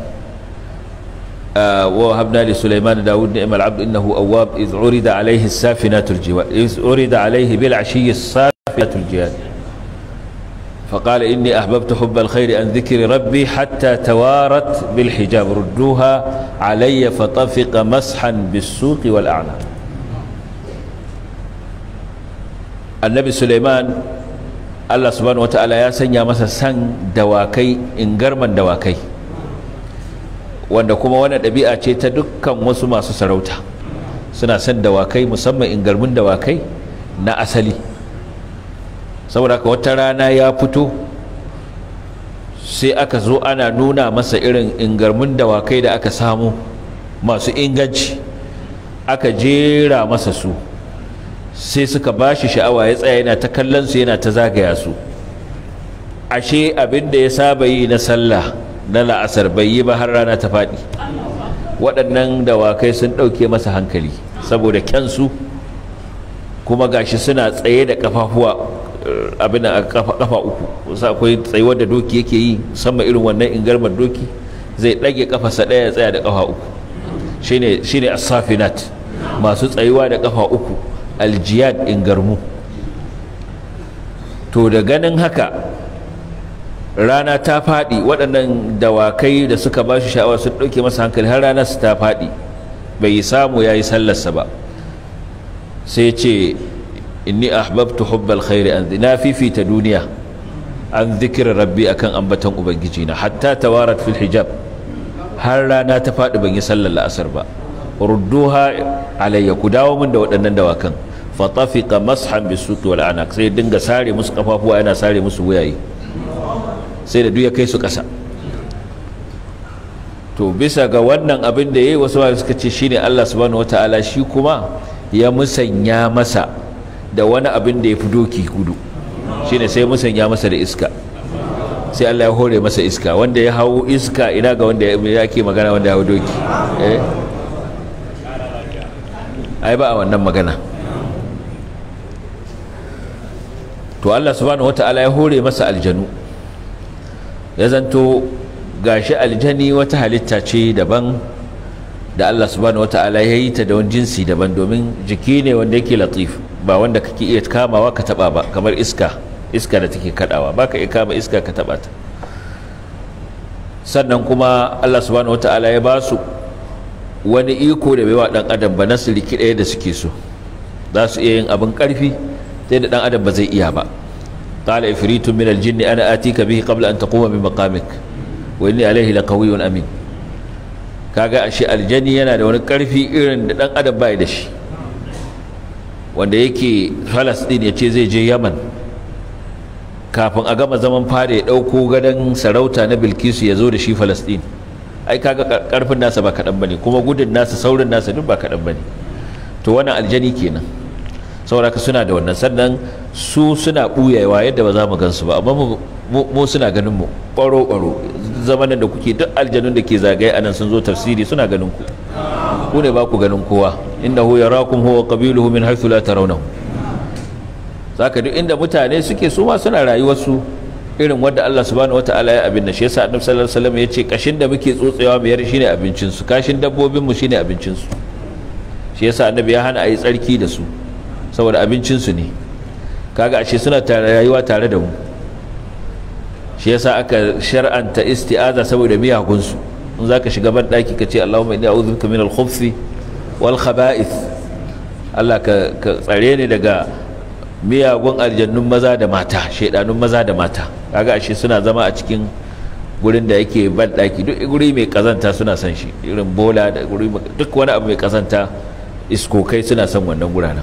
ووهبنا لسليمان داود نعم العبد إنه أواب إذ عرض عليه السافنات الجواد إذ عرض عليه بالعشي السافنات الجواد فقال إني أحببت حب الخير عن ذكر ربي حتى توارت بالحجاب ردوها علي فطفق مسحا بالسوق والأعناق النبي سليمان الله سبحانه وتعالى يا سنيا مسا سن دواكي إنجرما دواكي wanda kuma wannan ɗabi'a ce ta dukkan wasu masu sarauta suna son dawakai musamman ingarmin dawakai na asali saboda ka wata rana ya fito sai aka zo ana nuna masa irin ingarmin dawakai da aka samu masu inganci aka jera masa su sai suka ba shi sha'awa ya tsaya yana ta kallon su yana ta zagaya su ashe abin da ya saba yi na sallah na la'asar bai yi ba har rana ta faɗi waɗannan dawakai sun ɗauke masa hankali saboda kyansu kuma gashi suna tsaye da kafafuwa abin a kafa uku wasu akwai tsayuwar da doki yake yi musamman irin wannan ingarmar doki zai ɗage kafasa ɗaya ya tsaya da kafa uku shine shine as-safinat masu tsayuwa da kafa uku aljiyad ingarmu to da ganin haka rana ta faɗi waɗannan dawakai da suka ba shi sha'awa sun ɗauke masa hankali har ranar su ta faɗi bai samu ya yi sallarsa ba sai ce inni ahbabtu hubbal khairi an na fifita duniya an zikira rabbi akan ambatan ubangiji na hatta tawarat fil hijab har rana ta faɗi ban yi sallar la'asar ba rudduha alayya ku dawo min da waɗannan dawakan fatafiqa mashan bisuqi wal anaq sai dinga sare musu kafafuwa yana sare musu wuyaye sai da duk ya kai su ƙasa to bisa ga wannan abin da ya yi wasu suka ce shine Allah subhanahu wata'ala shi kuma ya musanya masa da wani abin da ya fi doki gudu shine sai musanya masa da iska sai Allah ya hore masa iska wanda ya hau iska ina ga wanda ya ke magana wanda ya hau doki eh ai ba a wannan magana to Allah subhanahu wata'ala ya hore masa aljanu ya zanto gashi aljani wata halitta ce daban da Allah subhanahu wata'ala ya yi ta da wani jinsi daban domin jiki ne wanda yake latif ba wanda kake iya kamawa ka taba ba kamar iska iska da take kadawa baka iya kama iska ka taba ta sannan kuma Allah subhanahu wata'ala ya ba su wani iko da bai wa dan adam ba na su rikide da suke so za su iya yin abin karfi sai da dan adam ba zai iya ba قال إفريت من الجن أنا آتيك به قبل أن تقوم من مقامك وإني عليه لقوي أمين kaga ashe aljani yana da wani karfi irin da dan adam bai da shi wanda yake Falastin ya ce zai je Yaman kafin a gama zaman fara ya dauko gadon sarauta na Bilkisu ya zo da shi Falastin ai kaga karfin nasa ba kadan bane kuma gudun nasa saurin nasa duk ba kadan bane to wannan aljani kenan sauraka suna da wannan sannan su suna ɓuyawa yadda ba za mu gansu ba amma mu suna ganin mu ɓaro-ɓaro zamanin da kuke duk aljanun da ke zagaye anan sun zo tafsiri suna ganin ku ku ne ba ku ganin kowa innahu yarakum huwa qabiluhu min haythu la tarawnahu zaka duk inda mutane suke su ma suna rayuwar su irin wanda Allah subhanahu wataala ya abin da shi yasa annabi sallallahu alaihi wasallam ya ce kashin da muke tsotsewa mu yar shine abincin su kashin dabbobin mu shine abincin su shi yasa annabi ya hana a yi tsarki da su saboda abincinsu ne kaga ashe suna tare rayuwa tare da mu shi yasa aka shar'anta isti'aza saboda miyagunsu in zaka shiga ban daki ka ce Allahumma inni a'udhu bika min al-khubuthi wal khaba'ith Allah ka, ka tsare ni daga miyagun aljannun maza da mata shaidanun maza da mata kaga ashe suna zama a cikin gurin da yake ban daki duk guri mai kazanta suna son shi irin bola da guri duk wani abu mai kazanta iskokai suna son wannan guranan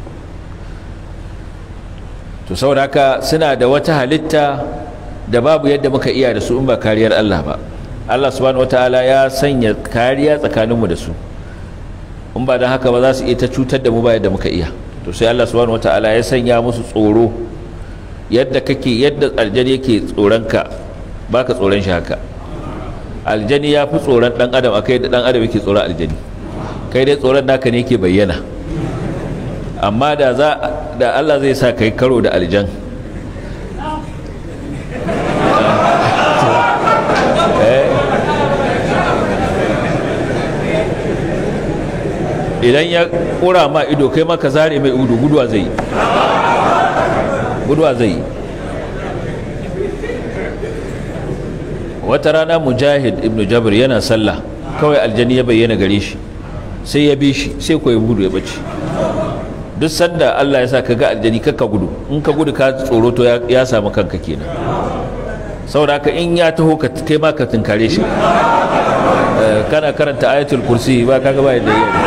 to saboda haka suna da wata halitta da babu yadda muka iya da su in ba kariyar Allah ba Allah subhanahu wataala ya sanya kariya tsakaninmu da su in ba don haka ba za su iya ta cutar da mu ba yadda muka iya to sai Allah subhanahu wataala ya sanya musu tsoro yadda kake yadda aljani yake tsoronka baka tsoron shi haka aljani ya fi tsoron dan adam akai da dan adam yake tsoron aljani kai dai tsoron naka ne yake bayyana amma da za da Allah zai sa kai karo da aljan idan ya kura ma ido kai maka zare mai udu guduwa zai yi guduwa zai yi wata rana mujahid ibn jabir yana sallah kawai aljani ya bayyana gare shi sai ya bi shi sai ko ya gudu ya bace duk sanda Allah ya sa ka ga aljani kakka gudu in ka gudu ka tsoro to ya samu kanka kenan saboda haka in ya taho ka kai ma ka tunkare shi kana karanta ayatul kursi ba kaga ba yadda yake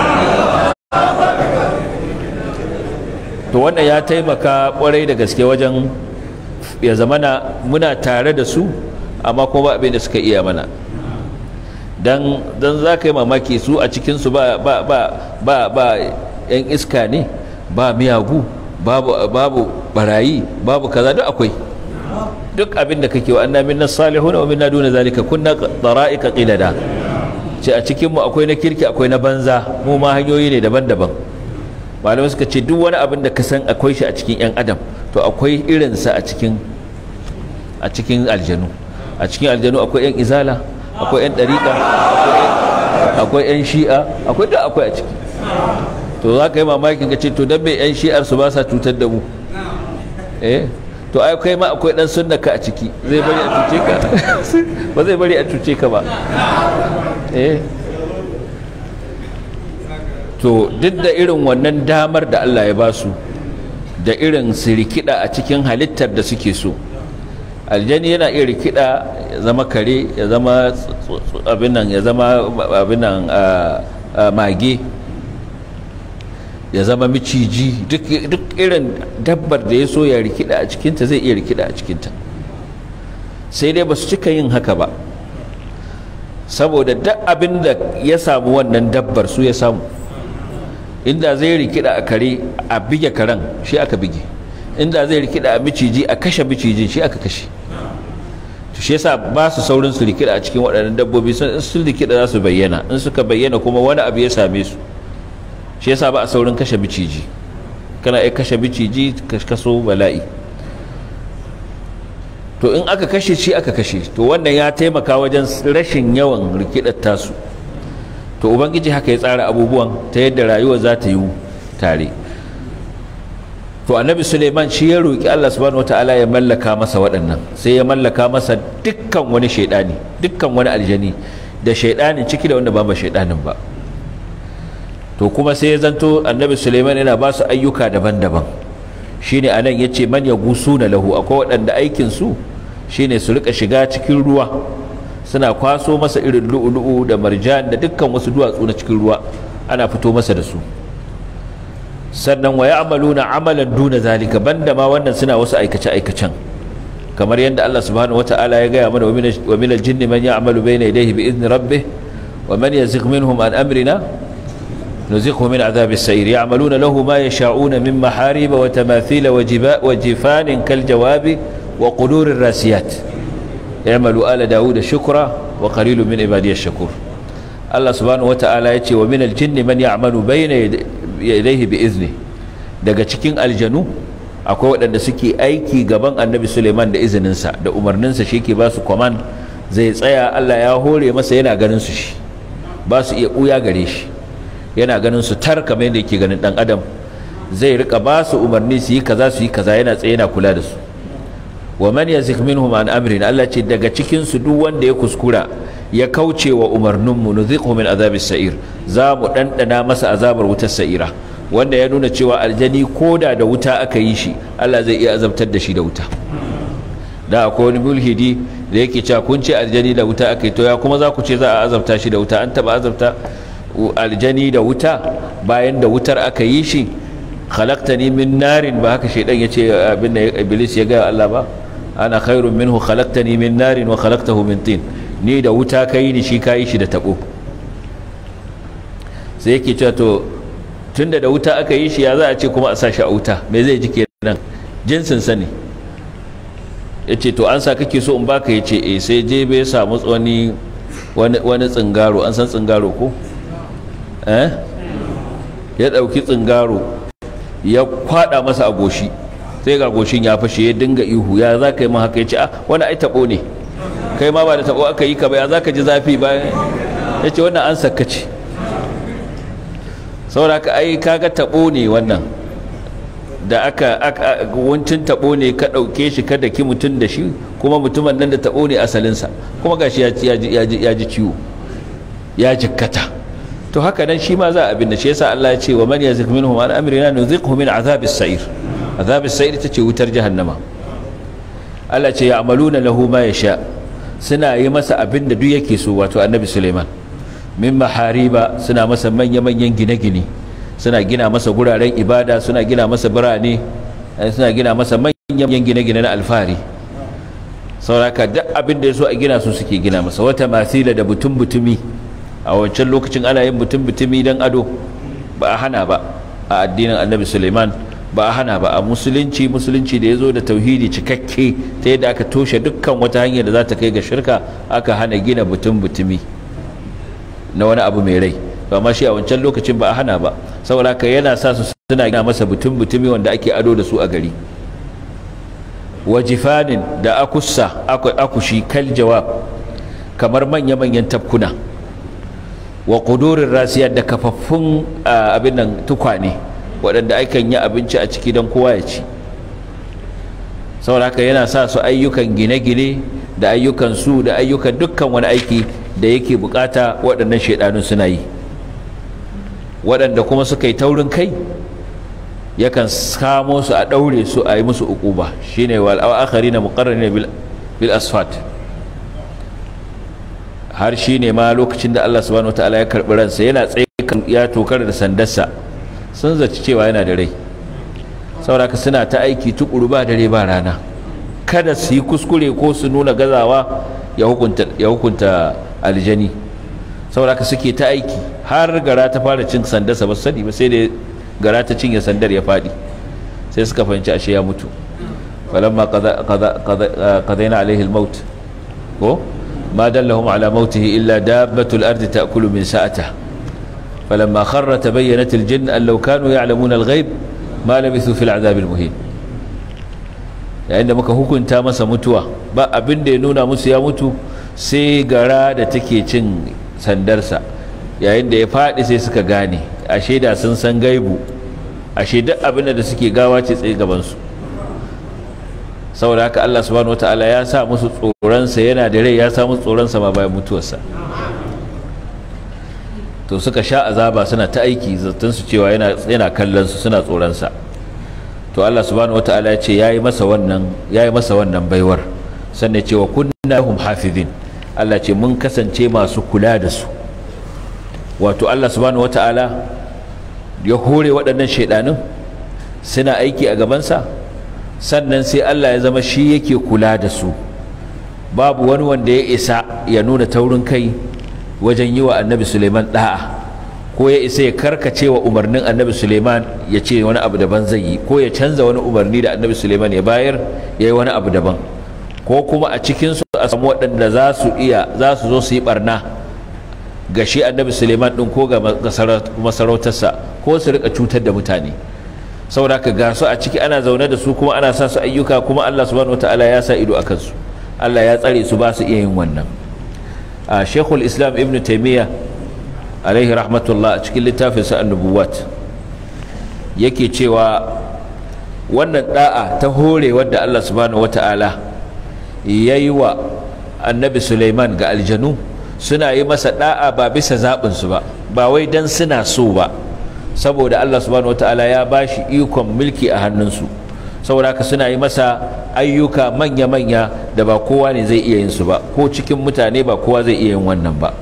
to wannan ya taimaka kwarai da gaske wajen ya zamana muna tare da su amma kuma ba abin da suka iya mana dan dan za ka yi mamaki su a cikinsu ba ba ba ba ba yan iska ne ba miyagu babu babu barayi babu kaza duk akwai duk abin da kake wa anna minna salihuna wa minna duna zalika kunna dara'ika qilada ce a cikin mu akwai na kirki akwai na banza mu ma hanyoyi ne daban-daban malamai suka ce duk wani abin da ka san akwai shi a cikin yan adam to akwai irinsa a cikin a cikin aljanu a cikin aljanu akwai yan izala akwai yan dariƙa akwai yan shi'a akwai duk akwai a ciki to za ka yi mamakin ka ce to dan me yan shi'ar su ba sa cutar da mu eh to ai kai ma akwai dan sunna ka a ciki zai bari a cuce ka ba zai bari a cuce ka ba eh to duk da irin wannan damar da Allah ya ba su da irin su rikida a cikin halittar da suke so aljani yana iya rikida ya zama kare ya zama abin nan ya zama abin nan mage ya zama miciji duk irin dabbar da ya so ya rikida a cikinta zai iya rikida a cikinta sai dai ba su cika yin haka ba saboda duk abin da ya samu wannan dabbar su ya samu inda zai rikida a kare a bige karen shi aka bige inda zai rikida a miciji a kashe micijin shi aka kashe to shi yasa ba su saurin su rikida a cikin waɗannan dabbobi sun sun rikida za su bayyana in suka bayyana kuma wani abu ya same su shi yasa ba a saurin kashe miciji kana iya kashe miciji kaso bala'i to in aka kashe shi aka kashe to wannan ya taimaka wajen rashin yawan rikidar tasu to ubangiji haka ya tsara abubuwan ta yadda rayuwa za ta yi tare to annabi suleiman shi ya roƙi allah subhanahu wataala ya mallaka masa waɗannan sai ya mallaka masa dukkan wani shaidani dukkan wani aljani da shaidanin ciki da wanda ba ba shaidanin ba to kuma sai ya zanto annabi suleiman yana ba su ayyuka daban-daban shine anan ya ce man ya gusu na lahu akwai waɗanda aikinsu shine su rika shiga cikin ruwa suna kwaso masa irin lu'ulu'u da marjan da dukkan wasu duwatsu na cikin ruwa ana fito masa da su sannan wa ya'maluna amalan duna zalika banda ma wannan suna wasu aikace aikacen kamar yadda Allah subhanahu wata'ala ya gaya mana wa min al-jinni man ya'malu bayna yadayhi bi idni rabbih wa man yazigh minhum an amrina نزقه من عذاب السعير يعملون له ما يشاءون من محاريب وتماثيل وجباء وجفان كالجواب وقدور الراسيات اعملوا آل داود شكرا وقليل من عبادي الشكور الله سبحانه وتعالى يتي ومن الجن من يعمل بين يديه بإذنه daga cikin aljanu akwai waɗanda suke aiki gaban annabi suleiman da izininsa da umarninsa shi ke ba su command zai tsaya allah ya hore masa yana ganin su shi ba su iya ɓuya gare shi yana ganin su tar kamar yadda yake ganin ɗan adam zai rika ba su umarni su yi kaza su yi kaza yana tsaye yana kula da su wa man yazik minhum an amrin Allah ce daga cikin su duk wanda ya kuskura ya kauce wa umarnin mu nuzikhu min azabis sa'ir za mu dandana masa azabar wutar sa'ira wanda ya nuna cewa aljani koda da wuta aka yi shi Allah zai iya azabtar da shi da wuta da akwai wani mulhidi da yake cewa kun ce aljani da wuta aka yi to ya kuma za ku ce za a azabta shi da wuta an taba azabta aljani da wuta bayan da wutar aka yi shi khalaqtani min narin ba haka shaidan ya ce abin da iblis ya gaya Allah ba ana khairun minhu khalaqtani min narin wa khalaqtahu min tin ni da wuta kai ni shi kai shi da tabo sai yake cewa to tunda da wuta aka yi shi ya za a ce kuma a sa shi a wuta me zai ji kenan jinsin sa ne yace to an sa kake so in baka yace eh sai je bai samu wani wani tsingaro an san tsingaro ko eh ya dauki tsingaro ya kwada masa a goshi sai ga goshin ya fashe ya dinga ihu ya za ka yi min haka ya ce ah wani ai tabo ne kai ma ba da tabo aka yi ka ba ya za ka ji zafi bayan ya ce wannan an sakka ce saboda ka ai kaga tabo ne wannan da aka wancin tabo ne ka ɗauke shi ka daki mutum da shi kuma mutumin nan da tabo ne asalinsa kuma gashi ya ji ciwo ya jikkata to haka nan shi ma za a binne shi yasa Allah ya ce wa man yazik minhum an amrina nuziqhu min azabis sa'ir azabis sa'ir ita ce wutar jahannama Allah ce ya'maluna lahu ma yasha suna yi masa abin da duk yake so wato annabi Suleiman min mahariba suna masa manya manyan gine-gine suna gina masa guraren ibada suna gina masa birane suna gina masa manyan gine-gine na alfahari sauraka duk abin da ya so a gina su suke gina masa wata masila da butun butumi a wancan lokacin ana yin butun butumi don ado ba a hana ba a addinin annabi suleiman ba a hana ba a musulunci musulunci da ya zo da tauhidi cikakke ta yadda aka toshe dukkan wata hanyar da za ta kai ga shirka aka hana gina butun butumi na wani abu mai rai ba ma shi a wancan lokacin ba a hana ba saboda haka yana sa su suna gina masa butun butumi wanda ake ado da su a gari wajifanin da akussa akushi kal jawab kamar manya-manyan tafkuna wa ƙudurin rasiya da kafaffun abin nan tukwane waɗanda akan yi abinci a ciki don kowa ya ci saboda haka yana sa su ayyukan gine-gine da ayyukan su da ayyukan dukkan wani aiki da yake bukata waɗannan shaidanun suna yi waɗanda kuma suka yi taurin kai yakan samo su a ɗaure su a yi musu uquba shine wal akhari na muqarrani bil asfat har shine ma lokacin da Allah subhanahu wataala ya karbi ransa yana tsaye ya tokar da sandarsa sun zaci cewa yana da rai saboda suna ta aiki tukuru ba dare ba rana kada su yi kuskure ko su nuna gazawa ya hukunta ya hukunta aljani saboda suke ta aiki har gara ta fara cin sandarsa ba sani ba sai da gara ta cinye sandar ya faɗi sai suka fahimci ashe ya mutu falamma qadaina alaihi almaut ko ma dallahum ala mautihi illa dabbatul ardi ta'kulu min sa'ata falamma kharra tabayyanat aljinn an law kanu ya'lamuna alghaib ma labithu fil azab almuhin yayin da muka hukunta masa mutuwa ba abin da ya nuna musu ya mutu sai gara da take cin sandarsa yayin da ya faɗi sai suka gane ashe da sun san gaibu ashe duk abin da suke gawa ce tsaye gabansu saboda haka Allah subhanahu wataala ya sa musu tsoronsa yana da rai ya sa musu tsoronsa ma bayan mutuwarsa to suka sha azaba suna ta aiki zaton su cewa yana yana kallon su suna tsoronsa to Allah subhanahu wataala ya ce yayi masa wannan yayi masa wannan baiwar sannan cewa kunna hum hafizin Allah ce mun kasance masu kula da su wato Allah subhanahu wata'ala ya hore waɗannan shaidanin suna aiki a gabansa sannan sai Allah ya zama shi yake kula da su babu wani wanda ya isa ya nuna taurin kai wajen yi wa annabi suleiman da'a ko ya isa ya karkace wa umarnin annabi suleiman ya ce wani abu daban zai yi ko ya canza wani umarni da annabi suleiman ya bayar ya yi wani abu daban ko kuma a cikinsu a samu waɗanda za su iya za su zo su yi barna ga shi annabi suleiman ɗin ko ga masarautarsa ko su rika cutar da mutane saboda ka ga su a ciki ana zaune da su kuma ana sa su ayyuka kuma allah subhanahu wataala ya sa ido a kansu allah ya tsare su ba su iya yin wannan a shekul islam ibn taimiyya alaihi rahmatullah a cikin littafin sa annubuwat yake cewa wannan da'a ta hore wadda Allah subhanahu wata'ala ya yi wa annabi Suleiman ga aljanu suna yi masa da'a ba bisa zaɓinsu ba ba wai don suna so ba saboda Allah subhanahu wata'ala ya ba shi ikon mulki a hannunsu saboda haka suna yi masa ayyuka manya-manya da ba kowa ne zai iya yin su ba ko cikin mutane ba kowa zai iya yin wannan ba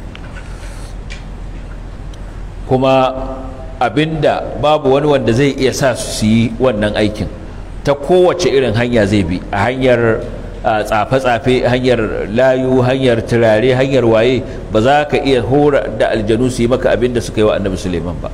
kuma abinda babu wani wanda zai iya sa su yi wannan aikin ta kowace irin hanya zai bi a hanyar tsafe-tsafe hanyar layu hanyar turare hanyar waye ba za ka iya hora da aljanu su yi maka abinda suka yi wa annabi suleiman ba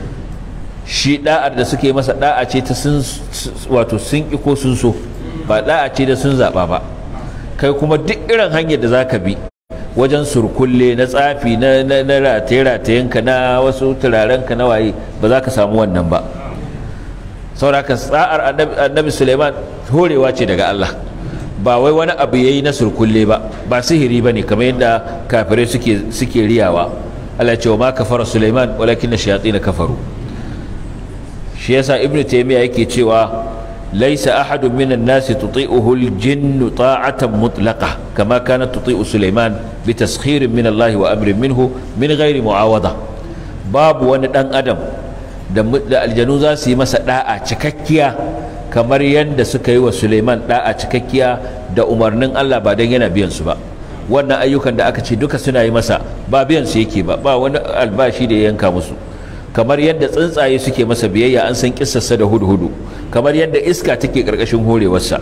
shi da'ar da suke masa da'a ce ta sun wato sun ki ko sun so ba da'a ce da sun zaba ba kai kuma duk irin hanyar da zaka bi wajen surkulle na tsafi na na rataye-ratayenka na wasu turarenka na waye ba za ka samu wannan ba sauraka tsa'ar annabi suleiman horewa ce daga allah ba wai wani abu yayi na surkulle ba ba sihiri ba ne kamar yadda kafirai suke suke riyawa allah ce wa ma kafara suleiman walakin na shayatin kafaru shi yasa ibnu taymiya yake cewa laysa ahadun minan nasi tuti'uhu al-jinn ta'atan mutlaqa kama kanat tuti'u Sulaiman bi taskhirin min Allah wa amrin minhu min ghairi mu'awada babu wani dan adam da aljanu za su yi masa da'a cikakkiya kamar yadda suka yi wa Sulaiman da'a cikakkiya da umarnin Allah ba dan yana biyan su ba wannan ayyukan da aka ce duka suna yi masa ba biyan su yake ba ba wani albashi da ya yanka musu kamar yadda tsuntsaye suke masa biyayya an san kissarsa da hudu-hudu kamar yadda iska take karkashin horewarsa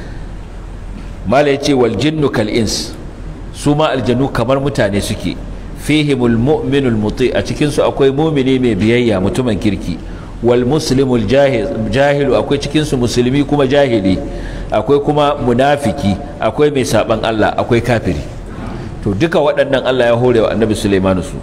mala ya ce wal jinnu kal ins su ma aljanu kamar mutane suke fihimul mu'minul muti a cikin su akwai mumini mai biyayya mutumin kirki wal muslimul jahilu akwai cikin su musulmi kuma jahili akwai kuma munafiki akwai mai saban Allah akwai kafiri to duka waɗannan Allah ya hore wa annabi Sulaimanu su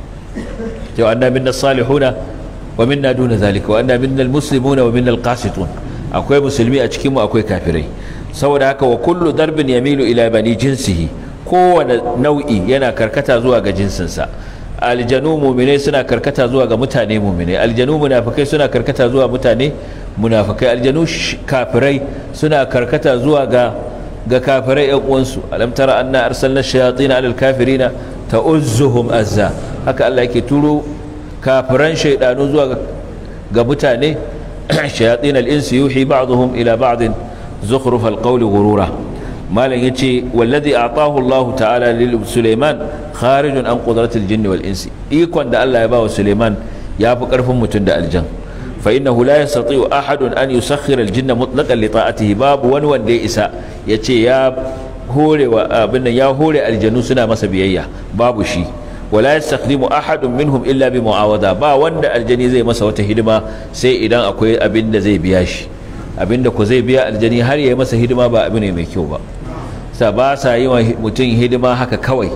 cewa anna minna salihuna wa minna duna zalika wa anna minna almuslimuna wa minna alqasitun akwai musulmi a cikin mu akwai kafirai saboda haka wa kullu darbin yamilu ila bani jinsihi kowane nau'i yana karkata zuwa ga jinsinsa aljanu muminai suna karkata zuwa ga mutane muminai aljanu munafikai suna karkata zuwa mutane munafikai aljanu kafirai suna karkata zuwa ga ga kafirai yan uwansu alam tara anna arsalna shayatin ala alkafirina ta'uzzuhum azza haka Allah yake turo kafiran shaidanu zuwa ga mutane shayatin al-insi yuhi ba'dhum ila ba'd zukhruf al-qawl ghurura malam yace wallazi a'tahu Allah ta'ala lil Sulaiman kharijun an qudratil jinni wal insi ikon da Allah ya ba wa Sulaiman yafi karfin mutum da aljan fa innahu la yastati'u ahadun an yusakhkhira al-jinna mutlaqan li ta'atihi babu wani wanda ya isa yace ya hore wa abin ya hore aljanu suna masa biyayya babu shi wala yastakhdimu ahadun minhum illa bi mu'awada ba wanda aljani zai masa wata hidima sai idan akwai abin da zai biya shi abin da ku zai biya aljani har ya yi masa hidima ba abu ne mai kyau ba sa ba sa yi wa mutum hidima haka kawai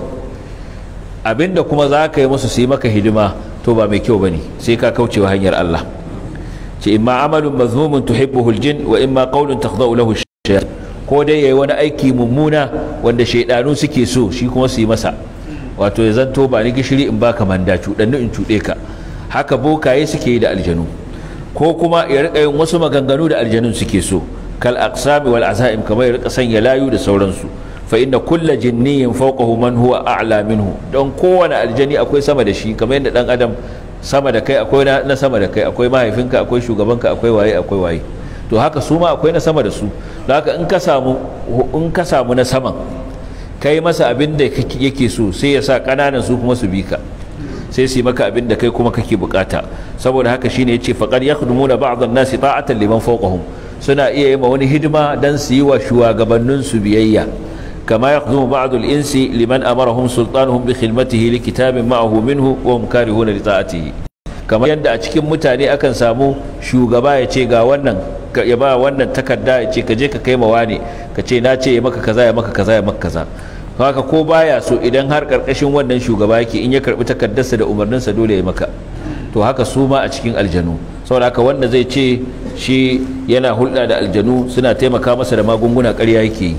abin da kuma za ka yi musu su yi maka hidima to ba mai kyau ba ne sai ka kauce wa hanyar Allah ce imma amalun mazmumun tuhibbuhu aljin wa imma qawlun takhda'u lahu shayatin ko dai yayi wani aiki mummuna wanda shaidanu suke so shi kuma su yi masa wato ya zanto ba ni gishiri in baka manda cuɗanni in cuɗe ka haka bokaye suke yi da aljanu ko kuma ya rika yin wasu maganganu da aljanun suke so kal aqsami wal azaim kamar ya rika sanya layu da sauransu fa inna kulla jinniyin fawqahu man huwa a'la minhu don kowane aljani akwai sama da shi kamar yadda dan adam sama da kai akwai na sama da kai akwai mahaifinka akwai shugabanka akwai waye akwai waye to haka su ma akwai na sama da su da haka in ka samu in ka samu na saman kai masa abin da yake so sai ya sa kananan su kuma su bi ka sai su yi maka abin da kai kuma kake bukata saboda haka shine yace faqad yakhdumuna ba'd an-nasi ta'atan liman fawqahum suna iya yi ma wani hidima dan su yi wa shugabannin su biyayya kama yakhdumu ba'd al-insi liman amarahum sultanuhum bi khidmatihi li kitabin ma'ahu minhu wa hum karihuna li ta'atihi kamar yadda a cikin mutane akan samu shugaba ya ce ga wannan ya ba wannan takarda ya ce ka je ka kai mawa ne ka ce na ce ya maka kaza ya maka kaza ya maka kaza haka ko baya so idan har karkashin wannan shugaba yake in ya karbi takardarsa da umarninsa dole ya maka to haka su ma a cikin aljanu saboda haka wanda zai ce shi yana hulɗa da aljanu suna taimaka masa da magunguna ƙarya yake yi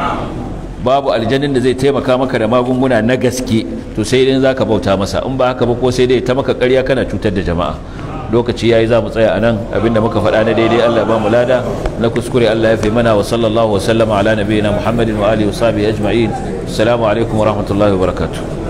babu aljanin da zai taimaka maka da magunguna na gaske to sai idan zaka bauta masa in ba haka ba ko sai dai ta maka ƙarya kana cutar da jama'a lokaci yayi za mu tsaya anan abinda muka faɗa na daidai Allah ba mu lada na kuskure Allah ya fi mana wa sallallahu wa sallama ala nabiyina Muhammadin wa alihi wa sahbihi ajma'in assalamu alaikum wa rahmatullahi wa barakatuh